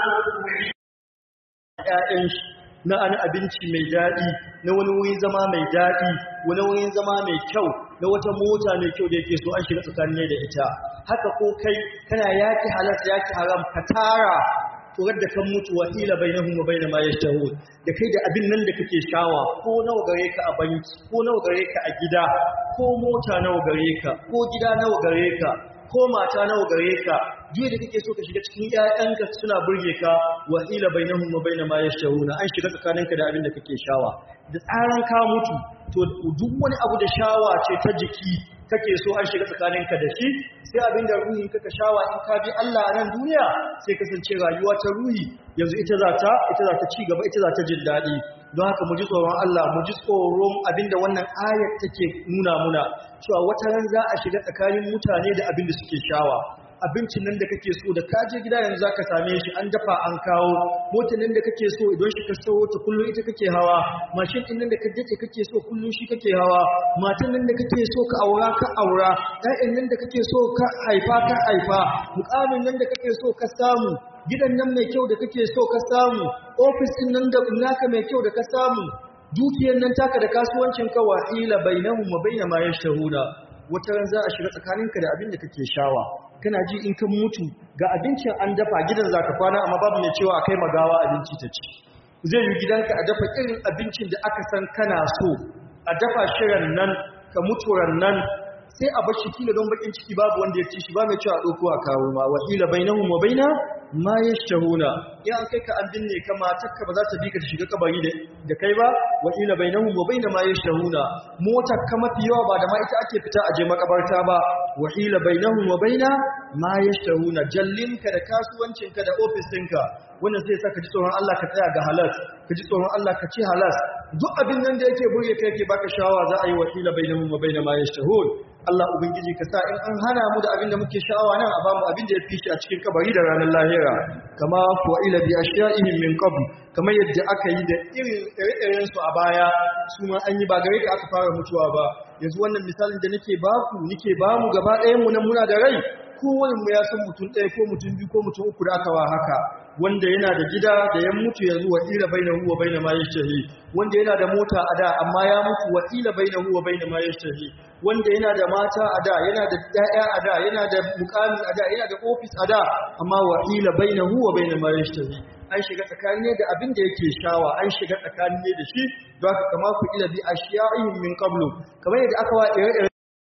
ƴaƴan shi na an abinci mai daɗi na wani wurin zama mai daɗi wani wurin zama mai kyau na wata mota mai kyau da yake so an shiga tsakanin da ita haka ko kai kana yaki halas yaki haram ka tara turar da kan mutu wa ila bainahum wa bain ma yashtahun da kai da abin nan da kake shawa ko nawa gare ka a banki ko nawa gare ka a gida ko mota nawa gare ka ko gida nawa gare ka ko mata nawa gare ka duk da kake so ka shiga cikin ƴaƴanka suna burge ka wa ila bainahum wa bain ma yashtahuna an shiga tsakaninka da abin da kake shawa da tsaran ka mutu to duk wani abu da shawa ce ta jiki kake so an shiga tsakaninka da shi sai abin da ruhin ka shawa in ka bi Allah a nan duniya sai kasance rayuwa ta ruhi yanzu ita za ta ita za ta ci gaba ita za ta jin daɗi don haka mu ji tsoron Allah mu ji tsoron abin da wannan ayat take nuna muna cewa wata ran za a shiga tsakanin mutane da abin da suke shawa abincin nan da kake so da ka je gida yanzu zaka same shi an dafa an kawo motar nan da kake so idan shi ka sayo ta kullum ita kake hawa mashin din nan da ka dace kake so kullum shi kake hawa matan nan da kake so ka aura ka aura ɗayan nan da kake so ka haifa ka haifa mukamin nan da kake so ka samu gidan nan mai kyau da kake so ka samu ofis din nan da naka mai kyau da ka samu dukiyar nan taka da kasuwancin ka wa ila bainahum wa baina ma yashtahuna wata ran za a shiga tsakaninka da abin da kake shawa kana ji in kan mutu ga abincin an dafa gidan zaka kwana amma babu mai cewa akai magawa abinci ta ci zai yi gidanka a dafa irin abincin da aka san kana so a dafa shirin nan ka mutu nan sai a bar shi kila don bakin ciki babu wanda ya ci shi ba mai cewa ɗauko a kawo ma wa ila bainahum wa baina ma yashtahuna in an kai ka an binne ka matarka ba za ta bi ka ta shiga kabari da kai ba wa ila bainahum wa baina ma yashtahuna motar ka mafi yawa ba da ma ita ake fita a je makabarta ba wa ila bainahum wa baina ma yashtahuna jallinka da kasuwancinka da ofis ɗinka wannan zai sa ka ji tsoron Allah ka tsaya ga halas ka ji tsoron Allah ka ci halas duk abin nan da yake burge kai yake baka shawa za a yi wa ila bainahum wa baina ma yashtahun Allah ubangiji ka sa in an hana mu da abin da muke sha'awa nan a bamu abin da ya fi shi a cikin kabari da ranar lahira kama fu'ila bi ashya'ihim min qabl kamar yadda aka yi da irin ire su a baya su ma an yi ba gare ka aka fara mutuwa ba yanzu wannan misalin da nake baku nake bamu gaba ɗayan mu nan muna da rai kowane mu ya san mutum ɗaya ko mutum biyu ko mutum uku da aka wa haka wanda yana da gida da ya mutu yanzu wa ila bainahu wa baina ma yashtahi wanda yana da mota a da amma ya mutu wa ila bainahu wa baina ma yashtahi wanda yana da mata a da yana da ƴaƴa a da yana da mukami a da yana da ofis a da amma wa ila bainahu wa baina ma yashtahi an shiga tsakani ne da abin da yake shawa an shiga tsakani ne da shi don haka kama ku ila bi ashiya'ihim min qablu kamar yadda aka wa ire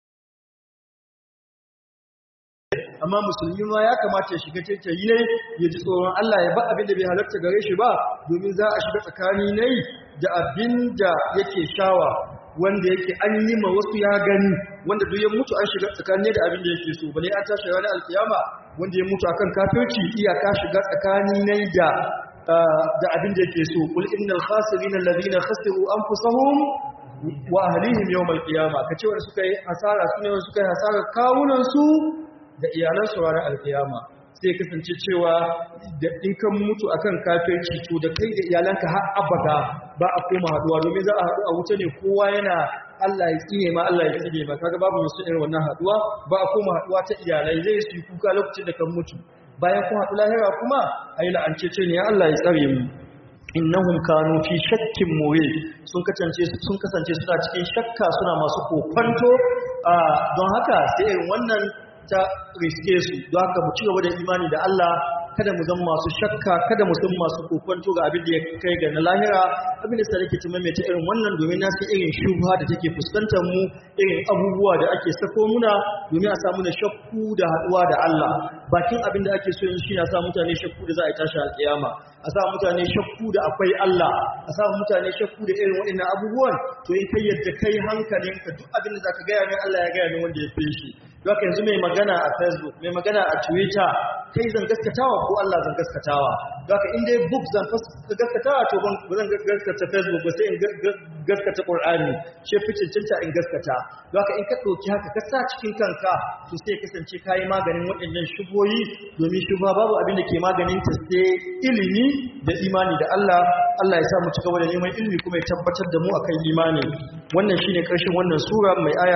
amma musulmi ma ya kamata ya shiga tattayi ne ya ji tsoron Allah ya ba abin da bai halarta gare shi ba domin za a shiga tsakani ne da abin da yake shawa wanda yake an yi ma wasu ya gani wanda duk ya mutu an shiga tsakani da abin da yake so bane an tashi ranar alkiyama wanda ya mutu akan kafirci iyaka shiga tsakani ne da da abin da yake so kul innal khasirin alladhina khasiru anfusahum wa ahlihim yawm alqiyama kace wanda suka yi hasara sune wanda suka yi hasara kawunan su da iyalansu ranar alkiyama sai kasance cewa da in kan mutu akan kafirci to da kai da iyalanka har abada ba a koma haduwa domin za a haɗu a wuta ne kowa yana Allah ya tsine ma Allah ya tsine ma kaga babu musu irin wannan haduwa ba a koma haduwa ta iyalai zai su yi kuka lokacin da kan mutu bayan kun haɗu lahira kuma ayi la'ancece ne ya Allah ya tsare mu innahum kanu fi shakkin murid sun kasance sun kasance suna cikin shakka suna masu kokonto don haka sai irin wannan ta riske su don haka mu ci gaba da imani da Allah kada mu zama masu shakka kada mu zama masu kokonto ga abin da ya kai ga na lahira abin da sarki ta maimaita irin wannan domin na san irin shubha da take fuskantar mu irin abubuwa da ake sako muna domin a samu na shakku da haduwa da Allah bakin abin da ake so yin shi na sa mutane shakku da za a yi tashi alƙiyama a sa mutane shakku da akwai Allah a sa mutane shakku da irin waɗannan abubuwan to in kai yadda kai hankalinka duk abin da zaka gaya min Allah ya gaya min wanda ya fi shi Doka yanzu mai magana a Facebook, mai magana a Twitter, kai zan gaskatawa ko Allah zan gaskatawa. Doka in dai book zan gaskatawa to ban zan gaskata Facebook ba sai in gaskata Qur'ani shi fi cancanta in gaskata don haka in ka ɗauki haka ka sa cikin kanka to sai kasance ka yi maganin waɗannan shuboyi domin shubha babu abin da ke maganin ta sai ilimi da imani da Allah Allah ya sa mu cigaba da neman ilimi kuma ya tabbatar da mu akan imani wannan shine karshen wannan sura mai aya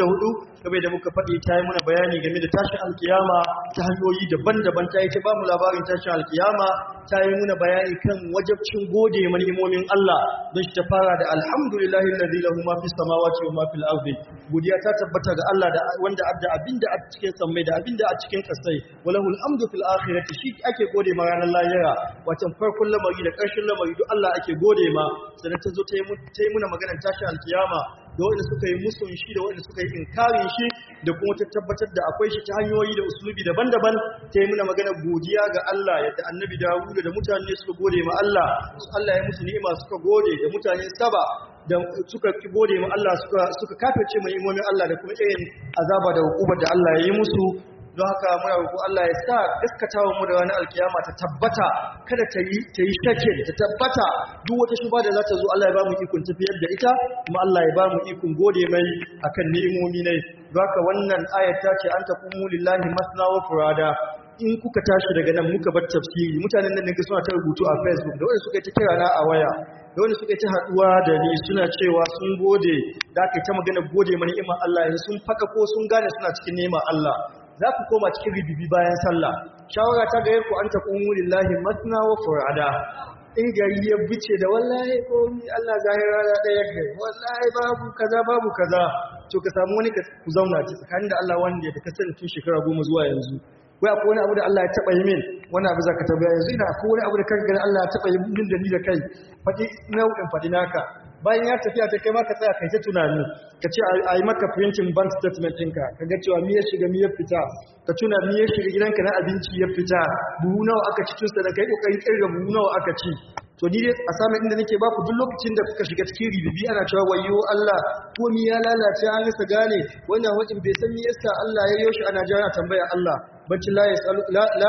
54 kamar da muka faɗi ta yi muna bayani game da tashin alkiyama ta hanyoyi daban-daban ta yi ta ba mu labarin tashin alkiyama ta yi muna bayani kan wajabcin gode ma ni'imomin Allah don shi ta fara da alhamdulillahi alladhi lahu ma fis samawati wa ma fil ardi godiya ta tabbata ga Allah da wanda adda abinda a cikin sammai da abinda a cikin kasai walahu alhamdu fil akhirati shi ake gode ma ranar lahira watan farkon lamari da ƙarshen lamari duk Allah ake gode ma sannan ta zo ta yi muna maganar tashin alkiyama da wanda suka yi musun shi da wanda suka yi inkarin shi da kuma ta tabbatar da akwai shi ta hanyoyi da usulubi daban-daban ta yi muna magana godiya ga Allah yadda annabi Dawud da mutane suka gode ma Allah Allah ya musu ni'ima suka gode da mutane saba da suka ki gode ma Allah suka suka kafirce mai imomin Allah da kuma irin azaba da hukumar da Allah ya yi musu don haka muna roƙo Allah ya sa gaskatawa mu da ranar alkiyama ta tabbata kada ta yi ta yi shakin ta tabbata duk wata shuba da za ta zo Allah ya ba mu ikon tafiyar da ita kuma Allah ya ba mu ikon gode mai akan ni'imomi ne don haka wannan ayat ta ce an taqumu lillahi masna wa furada in kuka tashi daga nan muka bar tafsiri mutanen nan ne suna ta rubutu a Facebook da wanda suka yi ta kira na a waya da wanda suka yi ta haduwa da ni suna cewa sun gode da aka yi ta magana gode mani iman Allah yanzu sun faka ko sun gane suna cikin neman Allah za ku koma cikin ribibi bayan sallah shawara ta gayar ku an taqumu lillahi masna wa furada in gari ya bice da wallahi komi Allah zahira da ɗaya kai wallahi babu kaza babu kaza to ka samu wani ku zauna ci tsakanin da Allah wanda da ka sani tun shekara goma zuwa yanzu wai akwai wani abu da Allah ya taɓa yi min wani abu za ka tabbaya yanzu ina akwai wani abu da kan gani Allah ya taɓa yi min da ni da kai faɗi nau'in faɗi naka bayan ya tafiya ta kai ma ka tsaya kai ta tunani ka ce a yi maka printing bank statement ɗinka ka ga cewa miya shiga miya fita ka tuna miya shiga gidanka na abinci ya fita buhu nawa aka ci tun da kai kokarin kirga buhu nawa aka ci to ni dai a samun inda nake baku duk lokacin da kuka shiga cikin ribibi ana cewa wayo Allah ko mi ya lalace an rasa gane wannan wajen bai san me yasa Allah ya yoshi ana jira tambaya Allah bacci la yasalu la la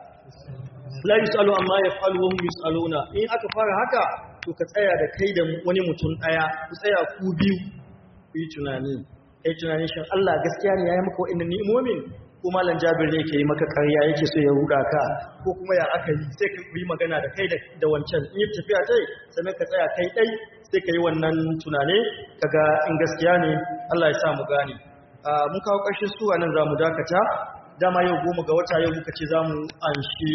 la yusalu amma yafalu wa hum yusaluna in aka fara haka to ka tsaya da kai da wani mutum daya ku tsaya ku biyu ku yi tunani kai tunanin shin Allah gaskiya ne ya yi maka wa'annan ni'imomin ko malam Jabir ne yake yi maka ƙarya yake so ya ruda ka ko kuma ya aka yi sai ka yi magana da kai da wancan in yi tafiya tai sannan ka tsaya kai dai sai ka yi wannan tunane kaga in gaskiya ne Allah ya sa mu gane mun kawo ƙarshen suwa nan za mu dakata dama yau goma ga wata yau muka ce za mu anshi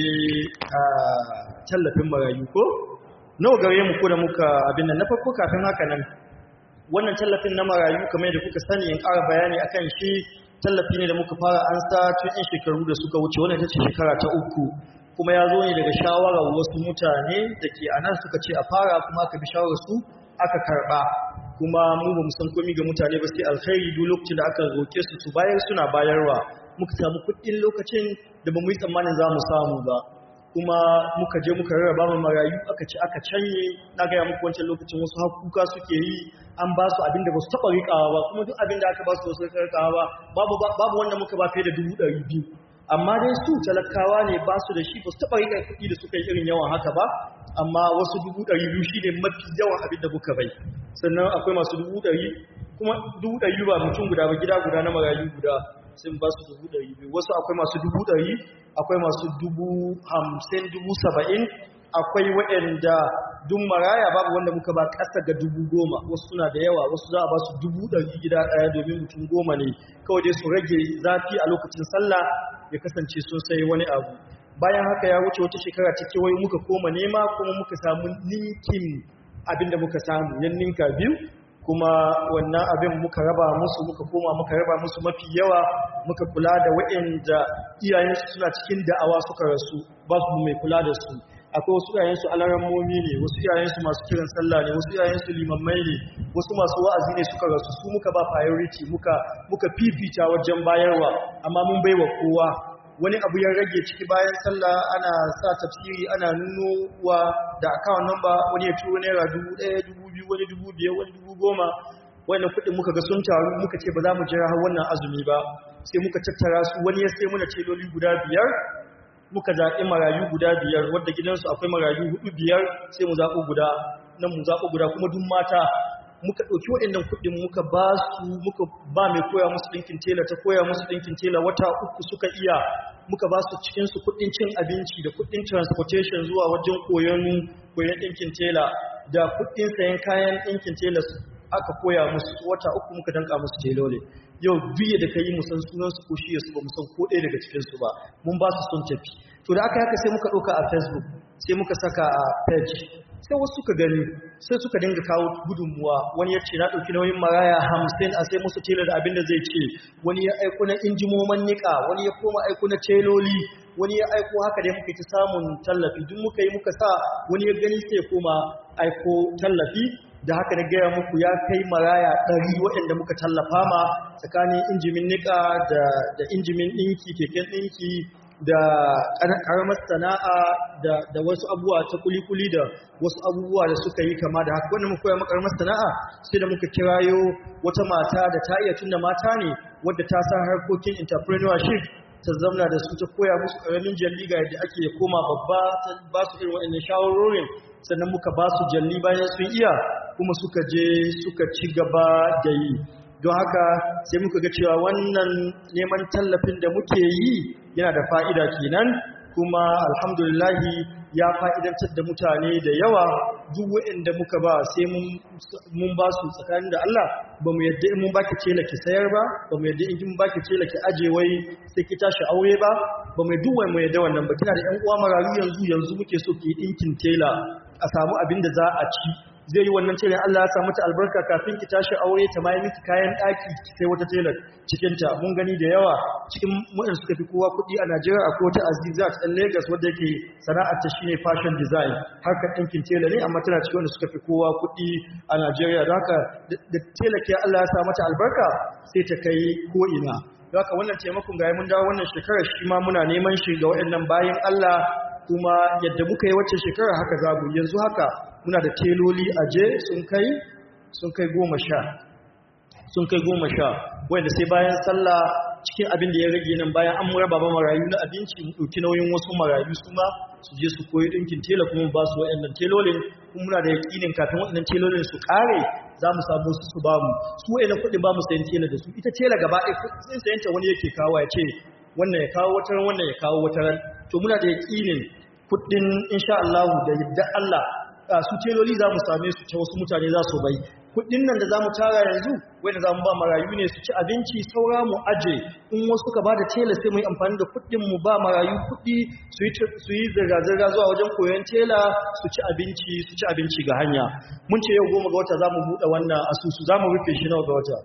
tallafin marayu ko nawa gare mu ko da muka abin nan na farko kafin haka nan wannan tallafin na marayu kamar da kuka sani in ƙara bayani akan shi tallafi ne da muka fara an sa tun yan shekaru da suka wuce wannan ita ce shekara ta uku kuma ya zo ne daga shawarar wasu mutane da ke anan suka ce a fara kuma aka bi shawarar su aka karba kuma mu ba mu san komai ga mutane ba sai alkhairi duk lokacin da aka roke su su bayar suna bayarwa muka samu kuɗin lokacin da ba mu yi tsammanin za mu samu ba kuma muka je muka rarraba mu marayu aka ci aka canye na gaya muku wancan lokacin wasu hakuka suke yi an ba su abin da ba su taɓa riƙawa ba kuma duk abin da aka ba su wasu riƙawa ba babu wanda muka ba fiye da dubu ɗari biyu amma dai su talakawa ne ba su da shi ba su taɓa riƙa kuɗi da suka yi irin yawan haka ba amma wasu dubu ɗari biyu shi ne mafi yawan abin da muka bai sannan akwai masu dubu ɗari kuma dubu ɗari ba mutum guda ba gida guda na marayu guda sun ba su dubu ɗari biyu wasu akwai masu dubu ɗari akwai masu dubu hamsin dubu saba'in akwai waɗanda dun maraya babu wanda muka ba ƙasa ga dubu goma wasu suna da yawa wasu za a ba su dubu ɗari gida ɗaya domin mutum goma ne kawai dai su rage zafi a lokacin sallah ya kasance sun sai wani abu bayan haka ya wuce wata shekara ta kewaye muka koma nema kuma muka samu ninkin abin da muka samu yan ninka biyu kuma wannan abin muka raba musu muka koma muka raba musu mafi yawa muka kula da waɗanda iyayensu suna cikin da'awa suka rasu ba su mai kula da su akwai wasu iyayensu alarammomi ne wasu iyayensu masu kiran sallah ne wasu iyayensu limammai ne wasu masu wa'azi ne suka rasu su muka ba priority muka muka fifita wajen bayarwa amma mun baiwa kowa wani abu ya rage ciki bayan sallah ana sa tafsiri ana nunowa da account number wani ya turo naira dubu ɗaya dubu biyu wani dubu biyar wani dubu goma wannan kuɗin muka ga sun taru muka ce ba za mu jira har wannan azumi ba sai muka tattara su wani ya sai muna teloli guda biyar muka zaɓi marayu guda biyar wadda gidansu akwai marayu hudu biyar sai mu zaɓo guda nan mu zaɓo guda kuma duk mata muka ɗauki waɗannan kuɗin muka ba su muka ba mai koya musu ɗinkin tela ta koya musu ɗinkin tela wata uku suka iya muka ba su cikinsu kuɗin cin abinci da kuɗin transportation zuwa wajen koyon koyon ɗinkin tela da kuɗin sayan kayan ɗinkin tela aka koya musu wata uku muka danka musu telole yau duk da ka yi musan sunansu ko shi su ba musan ko ɗaya daga cikinsu ba mun ba su sun tafi to da aka haka sai muka ɗauka a facebook sai muka saka a page sai wasu suka gani sai suka dinga kawo gudunmuwa wani ya ce na ɗauki nauyin maraya hamsin a sai musu tela da abin da zai ce wani ya aiko na injimoman niƙa wani ya koma aiko na teloli wani ya aiko haka dai muka yi ta samun tallafi duk muka yi muka sa wani ya gani sai koma aiko tallafi da haka na gaya muku ya kai maraya ɗari waɗanda muka tallafa ma tsakanin injimin niƙa da injimin ɗinki keken ɗinki da ƙaramar sana'a da wasu abubuwa ta kuli-kuli da wasu abubuwa da suka yi kama da haka wanda muka koya makaramar sana'a sai da muka kirayo wata mata da ta iya tunda mata ne wadda ta san harkokin entrepreneurship ta zamna da su ta koya musu ƙaramin jalli ga yadda ake koma babba ta ba su irin waɗannan shawarorin sannan muka ba su jalli bayan sun iya kuma suka je suka ci gaba da yi don haka sai muka ga cewa wannan neman tallafin da muke yi yana da fa'ida kenan kuma alhamdulillahi ya fa'idantar da mutane da yawa duk waɗanda muka ba sai mun ba su tsakanin da Allah ba mu yadda in mun baki tela ki sayar ba ba mu yadda in mun baki tela ki aje wai sai ki tashi aure ba ba mu duk wai mu yadda wannan ba kina da ƴan uwa marayu yanzu yanzu muke so ki dinkin tela a samu abin da za a ci zai yi wannan tela Allah ya samu ta albarka kafin ki tashi aure ta mai miki kayan daki sai wata tela cikin ta mun gani da yawa cikin waɗanda suka fi kowa kuɗi a Najeriya akwai wata Azizat ɗan Lagos wadda yake sana'ar ta shine fashion design harkar ɗinkin tela ne amma tana cikin wanda suka fi kowa kuɗi a Najeriya don haka da tela ke Allah ya sa mata albarka sai ta kai ko ina don haka wannan taimakon ga mun dawo wannan shekarar shi ma muna neman shi ga waɗannan bayan Allah kuma yadda muka yi wacce shekarar haka zabu yanzu haka muna da teloli aje sun kai sun kai goma sha sun kai goma sha wanda sai bayan sallah cikin abin da ya rage nan bayan an raba ba marayu na abinci mu ɗauki nauyin wasu marayu su ma su je su koyi ɗinkin tela kuma ba su waɗannan telolin kuma muna da yaƙinin kafin waɗannan telolin su ƙare za mu samu su su ba mu su waɗannan kuɗi ba mu sayan tela da su ita tela gaba ɗaya kuɗin sayanta wani yake kawo ya ce wannan ya kawo wataran wannan ya kawo wataran to muna da yaƙinin kuɗin insha Allah da yadda Allah su teloli za mu same su ta wasu mutane za su bai kudin nan da za mu tara yanzu wanda za mu ba marayu ne su ci abinci saura mu aje in wasu ka ba da tela sai mu yi amfani da kudin mu ba marayu kudi su yi zirga-zirga zuwa wajen koyon tela su ci abinci su ci abinci ga hanya mun ce yau goma ga wata za mu buɗe wannan asusu za mu rufe shi nawa ga wata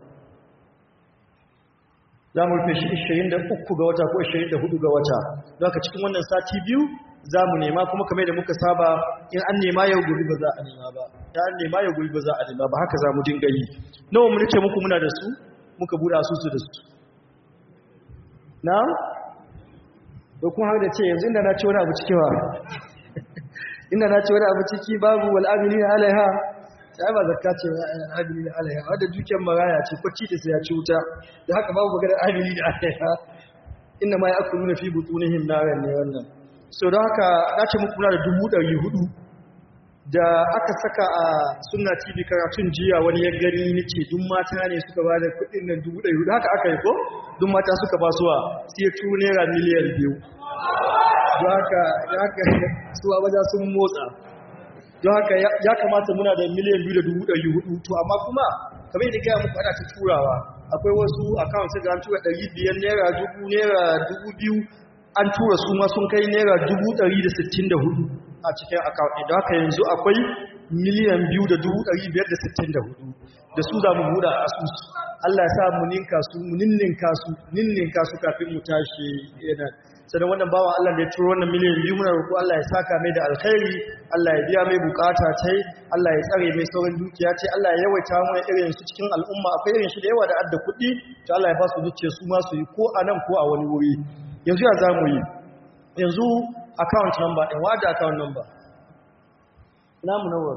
za mu rufe shi 23 ga wata ko 24 ga wata don haka cikin wannan sati biyu za mu nema kuma kamar da muka saba in an nema yau gobe ba za a nema ba ta an nema yau gobe ba za a nema ba haka za mu dinga yi nawa mu nake muku muna da su muka buɗe asusu da su na da kuma har da ce yanzu inda na ci wani abu ciki ba inda na ci wani abu ciki babu wal amilina alaiha sai ba zakka ce ba amilina alaiha wadda dukiyar maraya ce kwacci da sai ya ci wuta da haka babu maganar amilina alaiha inna ma ya'kuluna fi butunihim naran ne wannan so don haka na ce muku da dubu ɗari hudu da aka saka a suna tv karatun jiya wani ya gani ni ce dun mata ne suka ba da kudin nan dubu ɗari hudu haka aka yi ko dun mata suka ba suwa sai turu naira miliyan biyu don haka suwa waja sun motsa don haka ya kamata muna da miliyan biyu da dubu ɗari hudu to amma kuma kamar yadda gaya muku ana ta turawa akwai wasu akawun sai da an tura ɗari biyar naira dubu naira dubu biyu an tura su ma sun kai naira dubu ɗari da sittin da hudu a cikin akawun idan haka yanzu akwai miliyan biyu da dubu ɗari biyar da sittin da hudu da su za mu buɗe asusu Allah ya sa mu ninka su mu ninninka su ninninka su kafin mu tashi yana sannan wannan bawa Allah da ya turo wannan miliyan biyu muna roƙo Allah ya saka mai da alkhairi Allah ya biya mai bukata tai Allah ya tsare mai sauran dukiya tai Allah ya yawaita mu irin su cikin al'umma akwai irin shi da yawa da adda kuɗi to Allah ya ba su zuciya su ma su yi ko a nan ko a wani wuri yanzu ya zamu yi yanzu account number ɗin wada account number namu nawa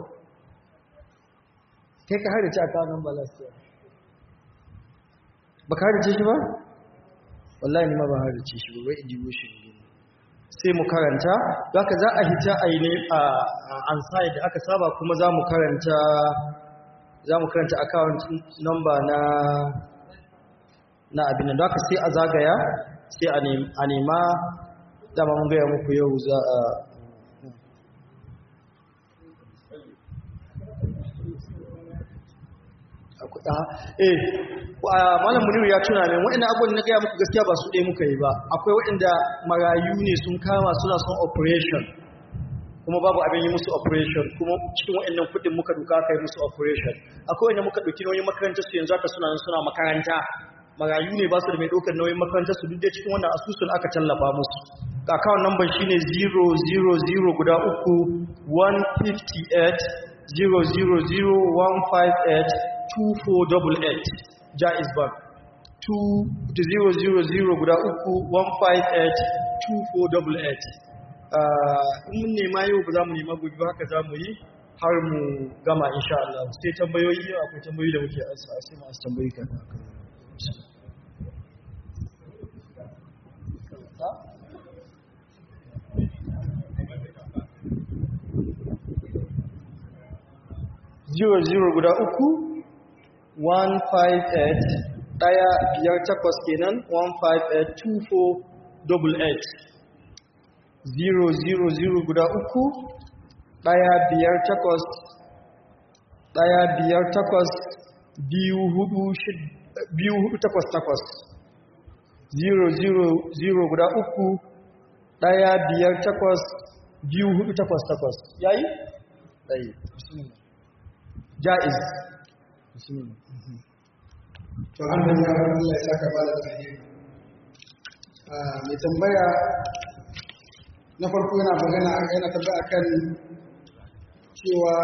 kai ka hada ce account number last year ba ka hada ce shi ba wallahi ni ma ba hada ce shi ba wai in shi sai mu karanta haka za a hita a yi ne a ansai da aka saba kuma za mu karanta za mu karanta account number na na abin da haka sai a zagaya sai a nema dama mun gaya muku yau za a eh malam muniru ya tuna min waɗanda abubuwan na gaya muku gaskiya ba su ɗaya muka yi ba akwai waɗanda marayu ne sun kama suna son operation kuma babu abin yi musu operation kuma cikin waɗannan kuɗin muka duka kai musu operation akwai wanda muka ɗauki nauyin makaranta su yanzu aka suna suna makaranta marayu ne ba su da mai ɗaukar nauyin makaranta su duk da cikin wannan asusun aka tallafa musu account number shine 000 guda uku 158 000 2488 Jaiz Bank 2000 guda uku 158 in mun nema yau ba za mu nema gobe ba haka za mu yi har mu gama insha Allah sai tambayoyi yau akwai tambayoyi da muke asa sai masu tambayi kan haka zero zero guda uku 158 ɗaya biyar takwas kenan 1582488 000 guda uku ɗaya biyar takwas ɗaya biyar takwas biyu hudu biyu hudu takwas takwas 000 guda uku ɗaya biyar takwas biyu hudu takwas takwas yayi? ɗaya ja'iz to alhamdulillah Allah ya saka bala alheri mai tambaya na farko yana magana yana tambaya akan cewa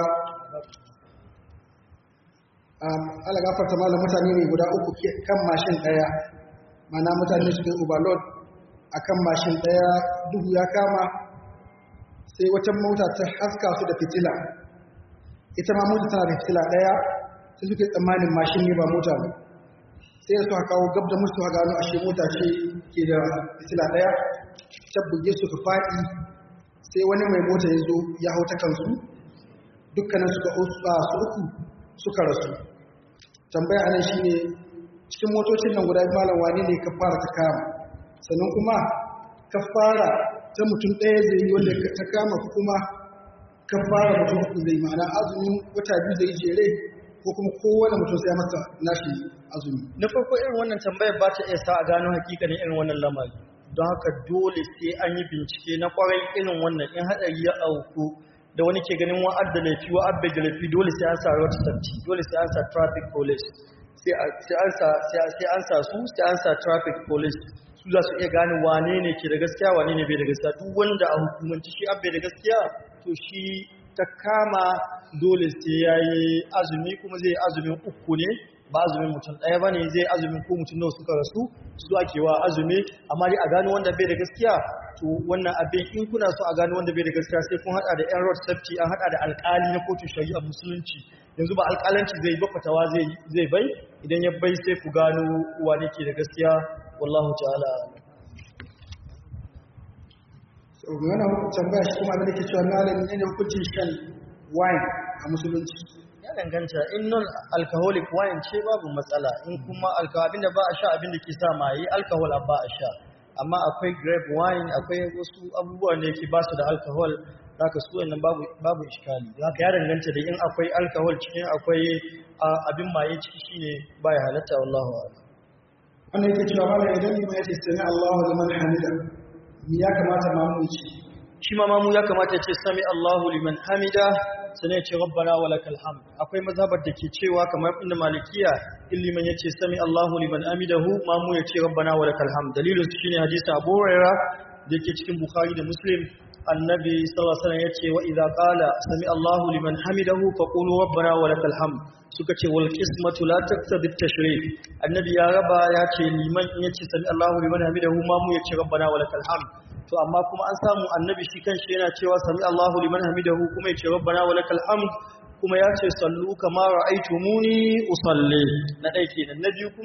ala gafarta malam mutane ne guda uku kan mashin daya mana mutane su kai overload akan mashin daya duhu ya kama sai wata mota ta haska su da fitila ita ma mota tana da fitila daya sai suke tsammanin mashin ne ba mota ba sai da suka kawo gab da musu a gano ashe mota ce ke da fitila daya ta buge suka faɗi sai wani mai mota ya zo ya hau ta kansu dukkanin suka su uku suka rasu tambaya anan shine cikin motocin nan guda malam wani ne ka fara ta kama sannan kuma ka fara ta mutum ɗaya zai yi wanda ta kama kuma ka fara mutum uku zai ma'ana azumin wata biyu zai jere ko kuma kowane mutum sai masa nashi azumi na farko irin wannan tambayar ba ta iya sa a gano hakikanin irin wannan lamari don haka dole sai an yi bincike na kwarai irin wannan in haɗari ya auku da wani ke ganin wa'ad da laifi wa'ad bai da laifi dole sai an sa road safety dole sai an sa traffic police sai an sa sai an sa su sai an sa traffic police su za su iya gane wane ne ke da gaskiya wane ne bai da gaskiya duk wanda a hukumanci shi abbe da gaskiya to shi ta kama dole sai ya yi azumi kuma zai azumin uku ne ba azumin mutum ɗaya ba ne zai azumin ko mutum nawa suka rasu su ake wa azumi amma dai a gano wanda bai da gaskiya to wannan abin in kuna so a gano wanda bai da gaskiya sai kun hada da yan road safety an hada da alkali na kotun shari'a musulunci yanzu ba alkalanci zai ba fatawa zai bai idan ya bai sai ku gano wane ke da gaskiya wallahu ta'ala yana tambaya shi kuma da ke cewa malami ne hukuncin shan wine a musulunci ya danganta in non alcoholic wine ce babu matsala in kuma alcohol abinda ba a sha abinda ke sa maye alcohol ba a sha amma akwai grape wine akwai wasu abubuwan da yake ba su da alcohol zaka su wannan babu babu iskali zaka ya danganta da in akwai alcohol cikin akwai abin maye ciki shine baya halatta wallahu a'lam wannan yake cewa malami idan ni ya ce sami Allahu liman hamida ya kamata mamu ce shi ma mamu ya kamata ya ce sami Allahu liman hamida sannan ya ce rabbana wa lakal hamd akwai mazhabar da ke cewa kamar inda malikiya illiman ya ce sami Allahu liman hamidahu mamu ya ce rabbana wa lakal hamd dalilin su shine hadisi Abu Hurairah da yake cikin Bukhari da Muslim annabi sallallahu alaihi wasallam ya ce wa idza qala sami Allahu liman hamidahu faqulu rabbana wa lakal hamd suka ce wal qismatu la taqtadi at-tashrif annabi ya raba ya ce liman in yace sami Allahu liman hamidahu mamu ya ce rabbana wa lakal hamd to amma kuma an samu annabi shi kanshi yana cewa sami Allahu liman hamidahu kuma ya ce rabbana wa lakal hamd kuma ya ce sallu kama ra'aytumuni usalli na dai kenan na biyu kuma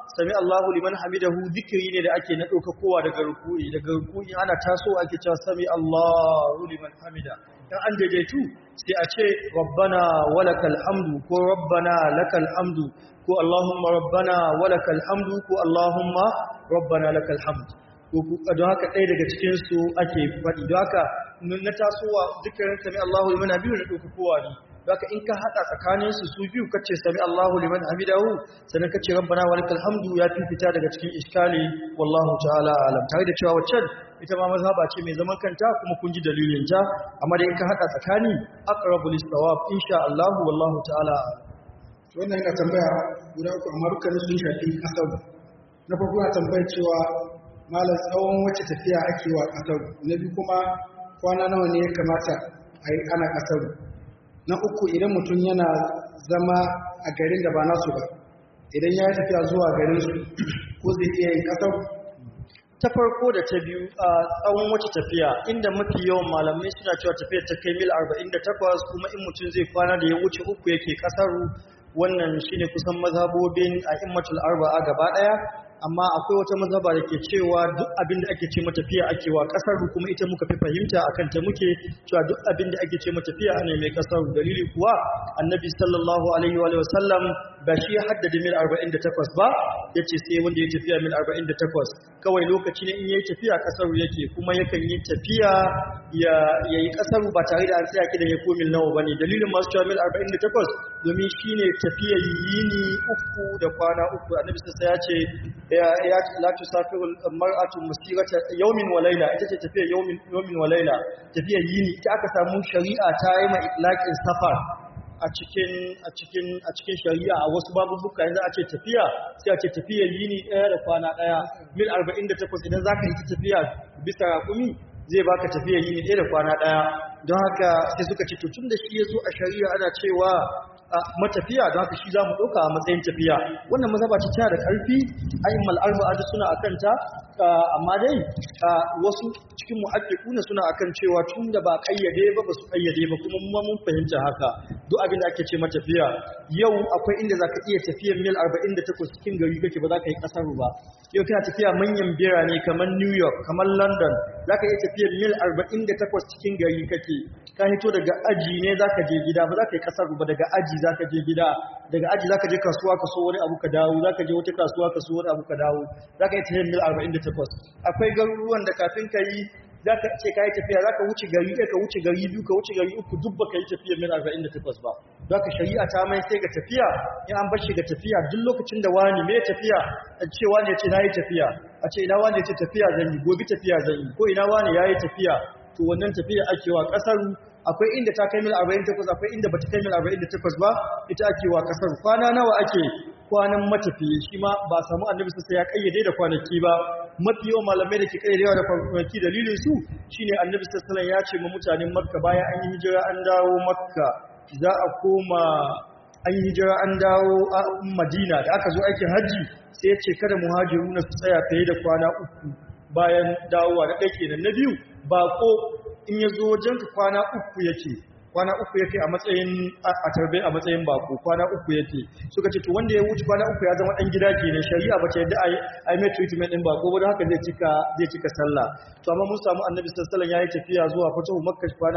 sami Allahu liman hamidahu zikiri ne da ake na ɗauka kowa daga ruku'i daga ruku'i ana taso ake cewa sami Allahu liman hamida dan an daidaitu sai a ce rabbana walakal hamdu ko rabbana lakal hamdu ko allahumma rabbana walakal hamdu ko allahumma rabbana lakal hamdu don haka ɗaya daga cikin su ake faɗi don haka na tasowa dukkanin sami Allahu liman hamidu na ɗauka kowa ne Baka in ka haɗa tsakaninsu su biyu kace sami Allahu liman hamidahu sannan kace rabbana walakal hamdu ya fi fita daga cikin iskali wallahu ta'ala alam tare da cewa waccan ita ma mazhaba ce mai zaman kanta kuma kun ji dalilin ta amma da in ka haɗa tsakani aqrabu lis-sawab insha Allah wallahu ta'ala alam wannan yana tambaya guda uku amma dukkanin sun shafi kasar na farko yana tambaya cewa malam tsawon wacce tafiya ake wa kasar na biyu kuma kwana nawa ne ya kamata a yi ana kasar na uku idan mutum yana zama a garin da ba nasu ba idan ya yi tafiya zuwa garin su ko zai iya yin kasar ta farko da ta biyu a tsawon wacce tafiya inda mafi yawan malamai suna cewa tafiyar ta kai mil 48 kuma in mutum zai kwana da ya wuce uku yake kasaru wannan shine kusan mazhabobin a immatul arba'a gaba daya amma akwai wata mazhaba da ke cewa duk abin da ake ce matafiya ake wa kasar kuma ita muka fi fahimta akan ta muke cewa duk abin da ake ce matafiya ana mai kasar dalili kuwa annabi sallallahu alaihi wa sallam ba shi ya haddada mil 48 ba yace sai wanda ya tafiya mil 48 kawai lokaci ne in yayi tafiya kasar yake kuma yakan yi tafiya ya yayi kasar ba tare da an tsaya kidan ya ko mil nawa bane dalilin masu cewa mil 48 domin shine tafiya yini uku da kwana uku annabi sai ya ce ya ya la tusafiru mar'atu musirata yawmin wa layla ita ce tafiya yawmin yawmin wa layla tafiya yini ita aka samu shari'a ta yi ma itlaqin safar a cikin a cikin a cikin shari'a a wasu babubuka yanzu a ce tafiya sai a ce tafiyar yini ɗaya da kwana ɗaya mil 48 idan zaka yi tafiya bisa raƙumi zai baka tafiyar yini ɗaya da kwana ɗaya don haka sai suka ce to tun da shi ya zo a shari'a ana cewa matafiya don haka shi za mu ɗauka a matsayin tafiya wannan mazhaba ce tana da ƙarfi a'immal arba'a duk suna akan ta amma dai wasu cikin muhaqqiquna suna akan cewa tun da ba kayyade ba ba su kayyade ba kuma mu mun fahimta haka duk abin da ake ce matafiya yau akwai inda zaka iya tafiyar mil 48 cikin gari kake ba za ka yi kasar ba yau kana tafiya manyan birane kamar New York kamar London zaka iya tafiyar mil 48 cikin gari kake ka hito daga aji ne zaka je gida ba za ka yi kasar ba daga aji zaka je gida daga aji zaka je kasuwa ka so wani abu ka dawo zaka je wata kasuwa ka so wani abu ka dawo zaka yi tafiyar mil 48 akwai garuruwan da kafin ka yi za ka ce ka yi tafiya za ka wuce gari ɗaya ka wuce gari biyu ka wuce gari uku duk ba ka yi tafiya mil 48 ba za ka shari'a ta mai sai ga tafiya in an bashi ga tafiya duk lokacin da wani mai tafiya a ce wani ya ce na yi tafiya a ce ina wani ya ce tafiya zan yi gobe tafiya zan yi ko ina wani ya yi tafiya to wannan tafiya ake wa ƙasar akwai inda ta kai mil 48 akwai inda ba ta kai mil 48 ba ita ake wa ƙasar kwana nawa ake kwanan matafiye shi ma ba samu annabi sai ya kayyade da kwanaki ba mafi yawan malamai da ke kayyadewa da kwanaki dalilin su shine annabi sallallahu ya ce ma mutanen makka bayan an yi hijira an dawo makka za a koma an yi hijira an dawo a madina da aka zo aikin hajji sai ya ce kada muhajiruna su tsaya fiye da kwana uku bayan dawowa na ɗaya kenan na biyu bako in ya zo wajenka kwana uku yake kwana uku yake a matsayin a tarbe a matsayin bako kwana uku yake suka ce to wanda ya wuce kwana uku ya zama dan gida kenan shari'a ba ta yadda a yi mai treatment din bako ba don haka zai cika zai cika sallah to amma mun samu annabi sallallahu alaihi wasallam yayi tafiya zuwa fatahu makka kwana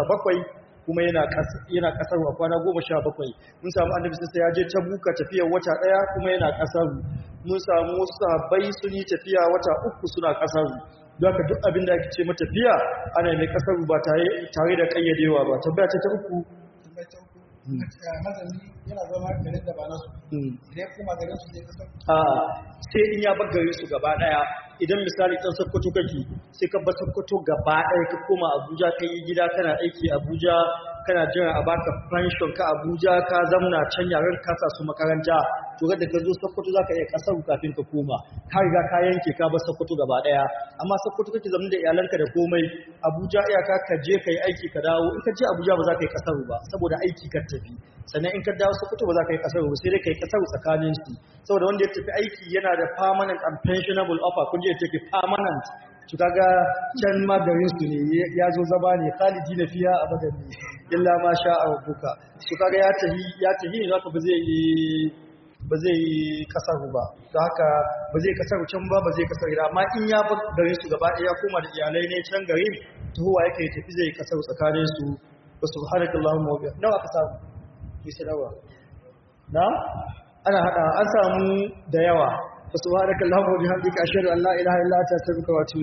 17 kuma yana yana kasar wa kwana 17 mun samu annabi sallallahu ya je tabuka tafiyar wata daya kuma yana kasar mun samu wasu sahabbai sun yi tafiya wata uku suna kasar don haka duk abin da ake ce matafiya ana mai kasar ba tare da kayyadewa ba tabbata ta uku mazani yana zama garin da ba nasu idan kuma garin su zai kasar a sai in ya bar garin su gaba daya idan misali ɗan sokoto kake sai ka bar sokoto gaba daya ka koma abuja ka yi gida kana aiki abuja kana jiran a baka pension ka abuja ka zamna can yaren ka sa su makaranta to da ka zo sokoto zaka iya kasar kafin ka koma ka riga ka yanke ka bar sokoto gaba daya amma sokoto kake zama da iyalanka da komai abuja iyaka ka je ka yi aiki ka dawo in ka je abuja ba za ka yi kasar ba saboda aiki ka tafi sannan in ka dawo sokoto ba za ka yi kasar ba sai dai ka yi kasar tsakanin su saboda wanda ya tafi aiki yana da permanent and pensionable offer kun je take permanent to kaga can ma garin su ne ya zo zaba ne khalidi na fiya abadan ne illa ma sha rabbuka to kaga ya tahi ya tahi ne zaka ba zai yi ba zai yi kasar ba da haka ba zai kasar can ba ba zai kasar gida amma in ya bar garin su gaba ɗaya koma da iyalai ne can garin tuhuwa yake tafi zai kasar tsakanin su wa subhanakallahumma wa bihamdika nawa aka samu ki sadawa na ana hada an samu da yawa wa subhanakallahumma wa bihamdika ashhadu an la ilaha illa anta astaghfiruka wa atubu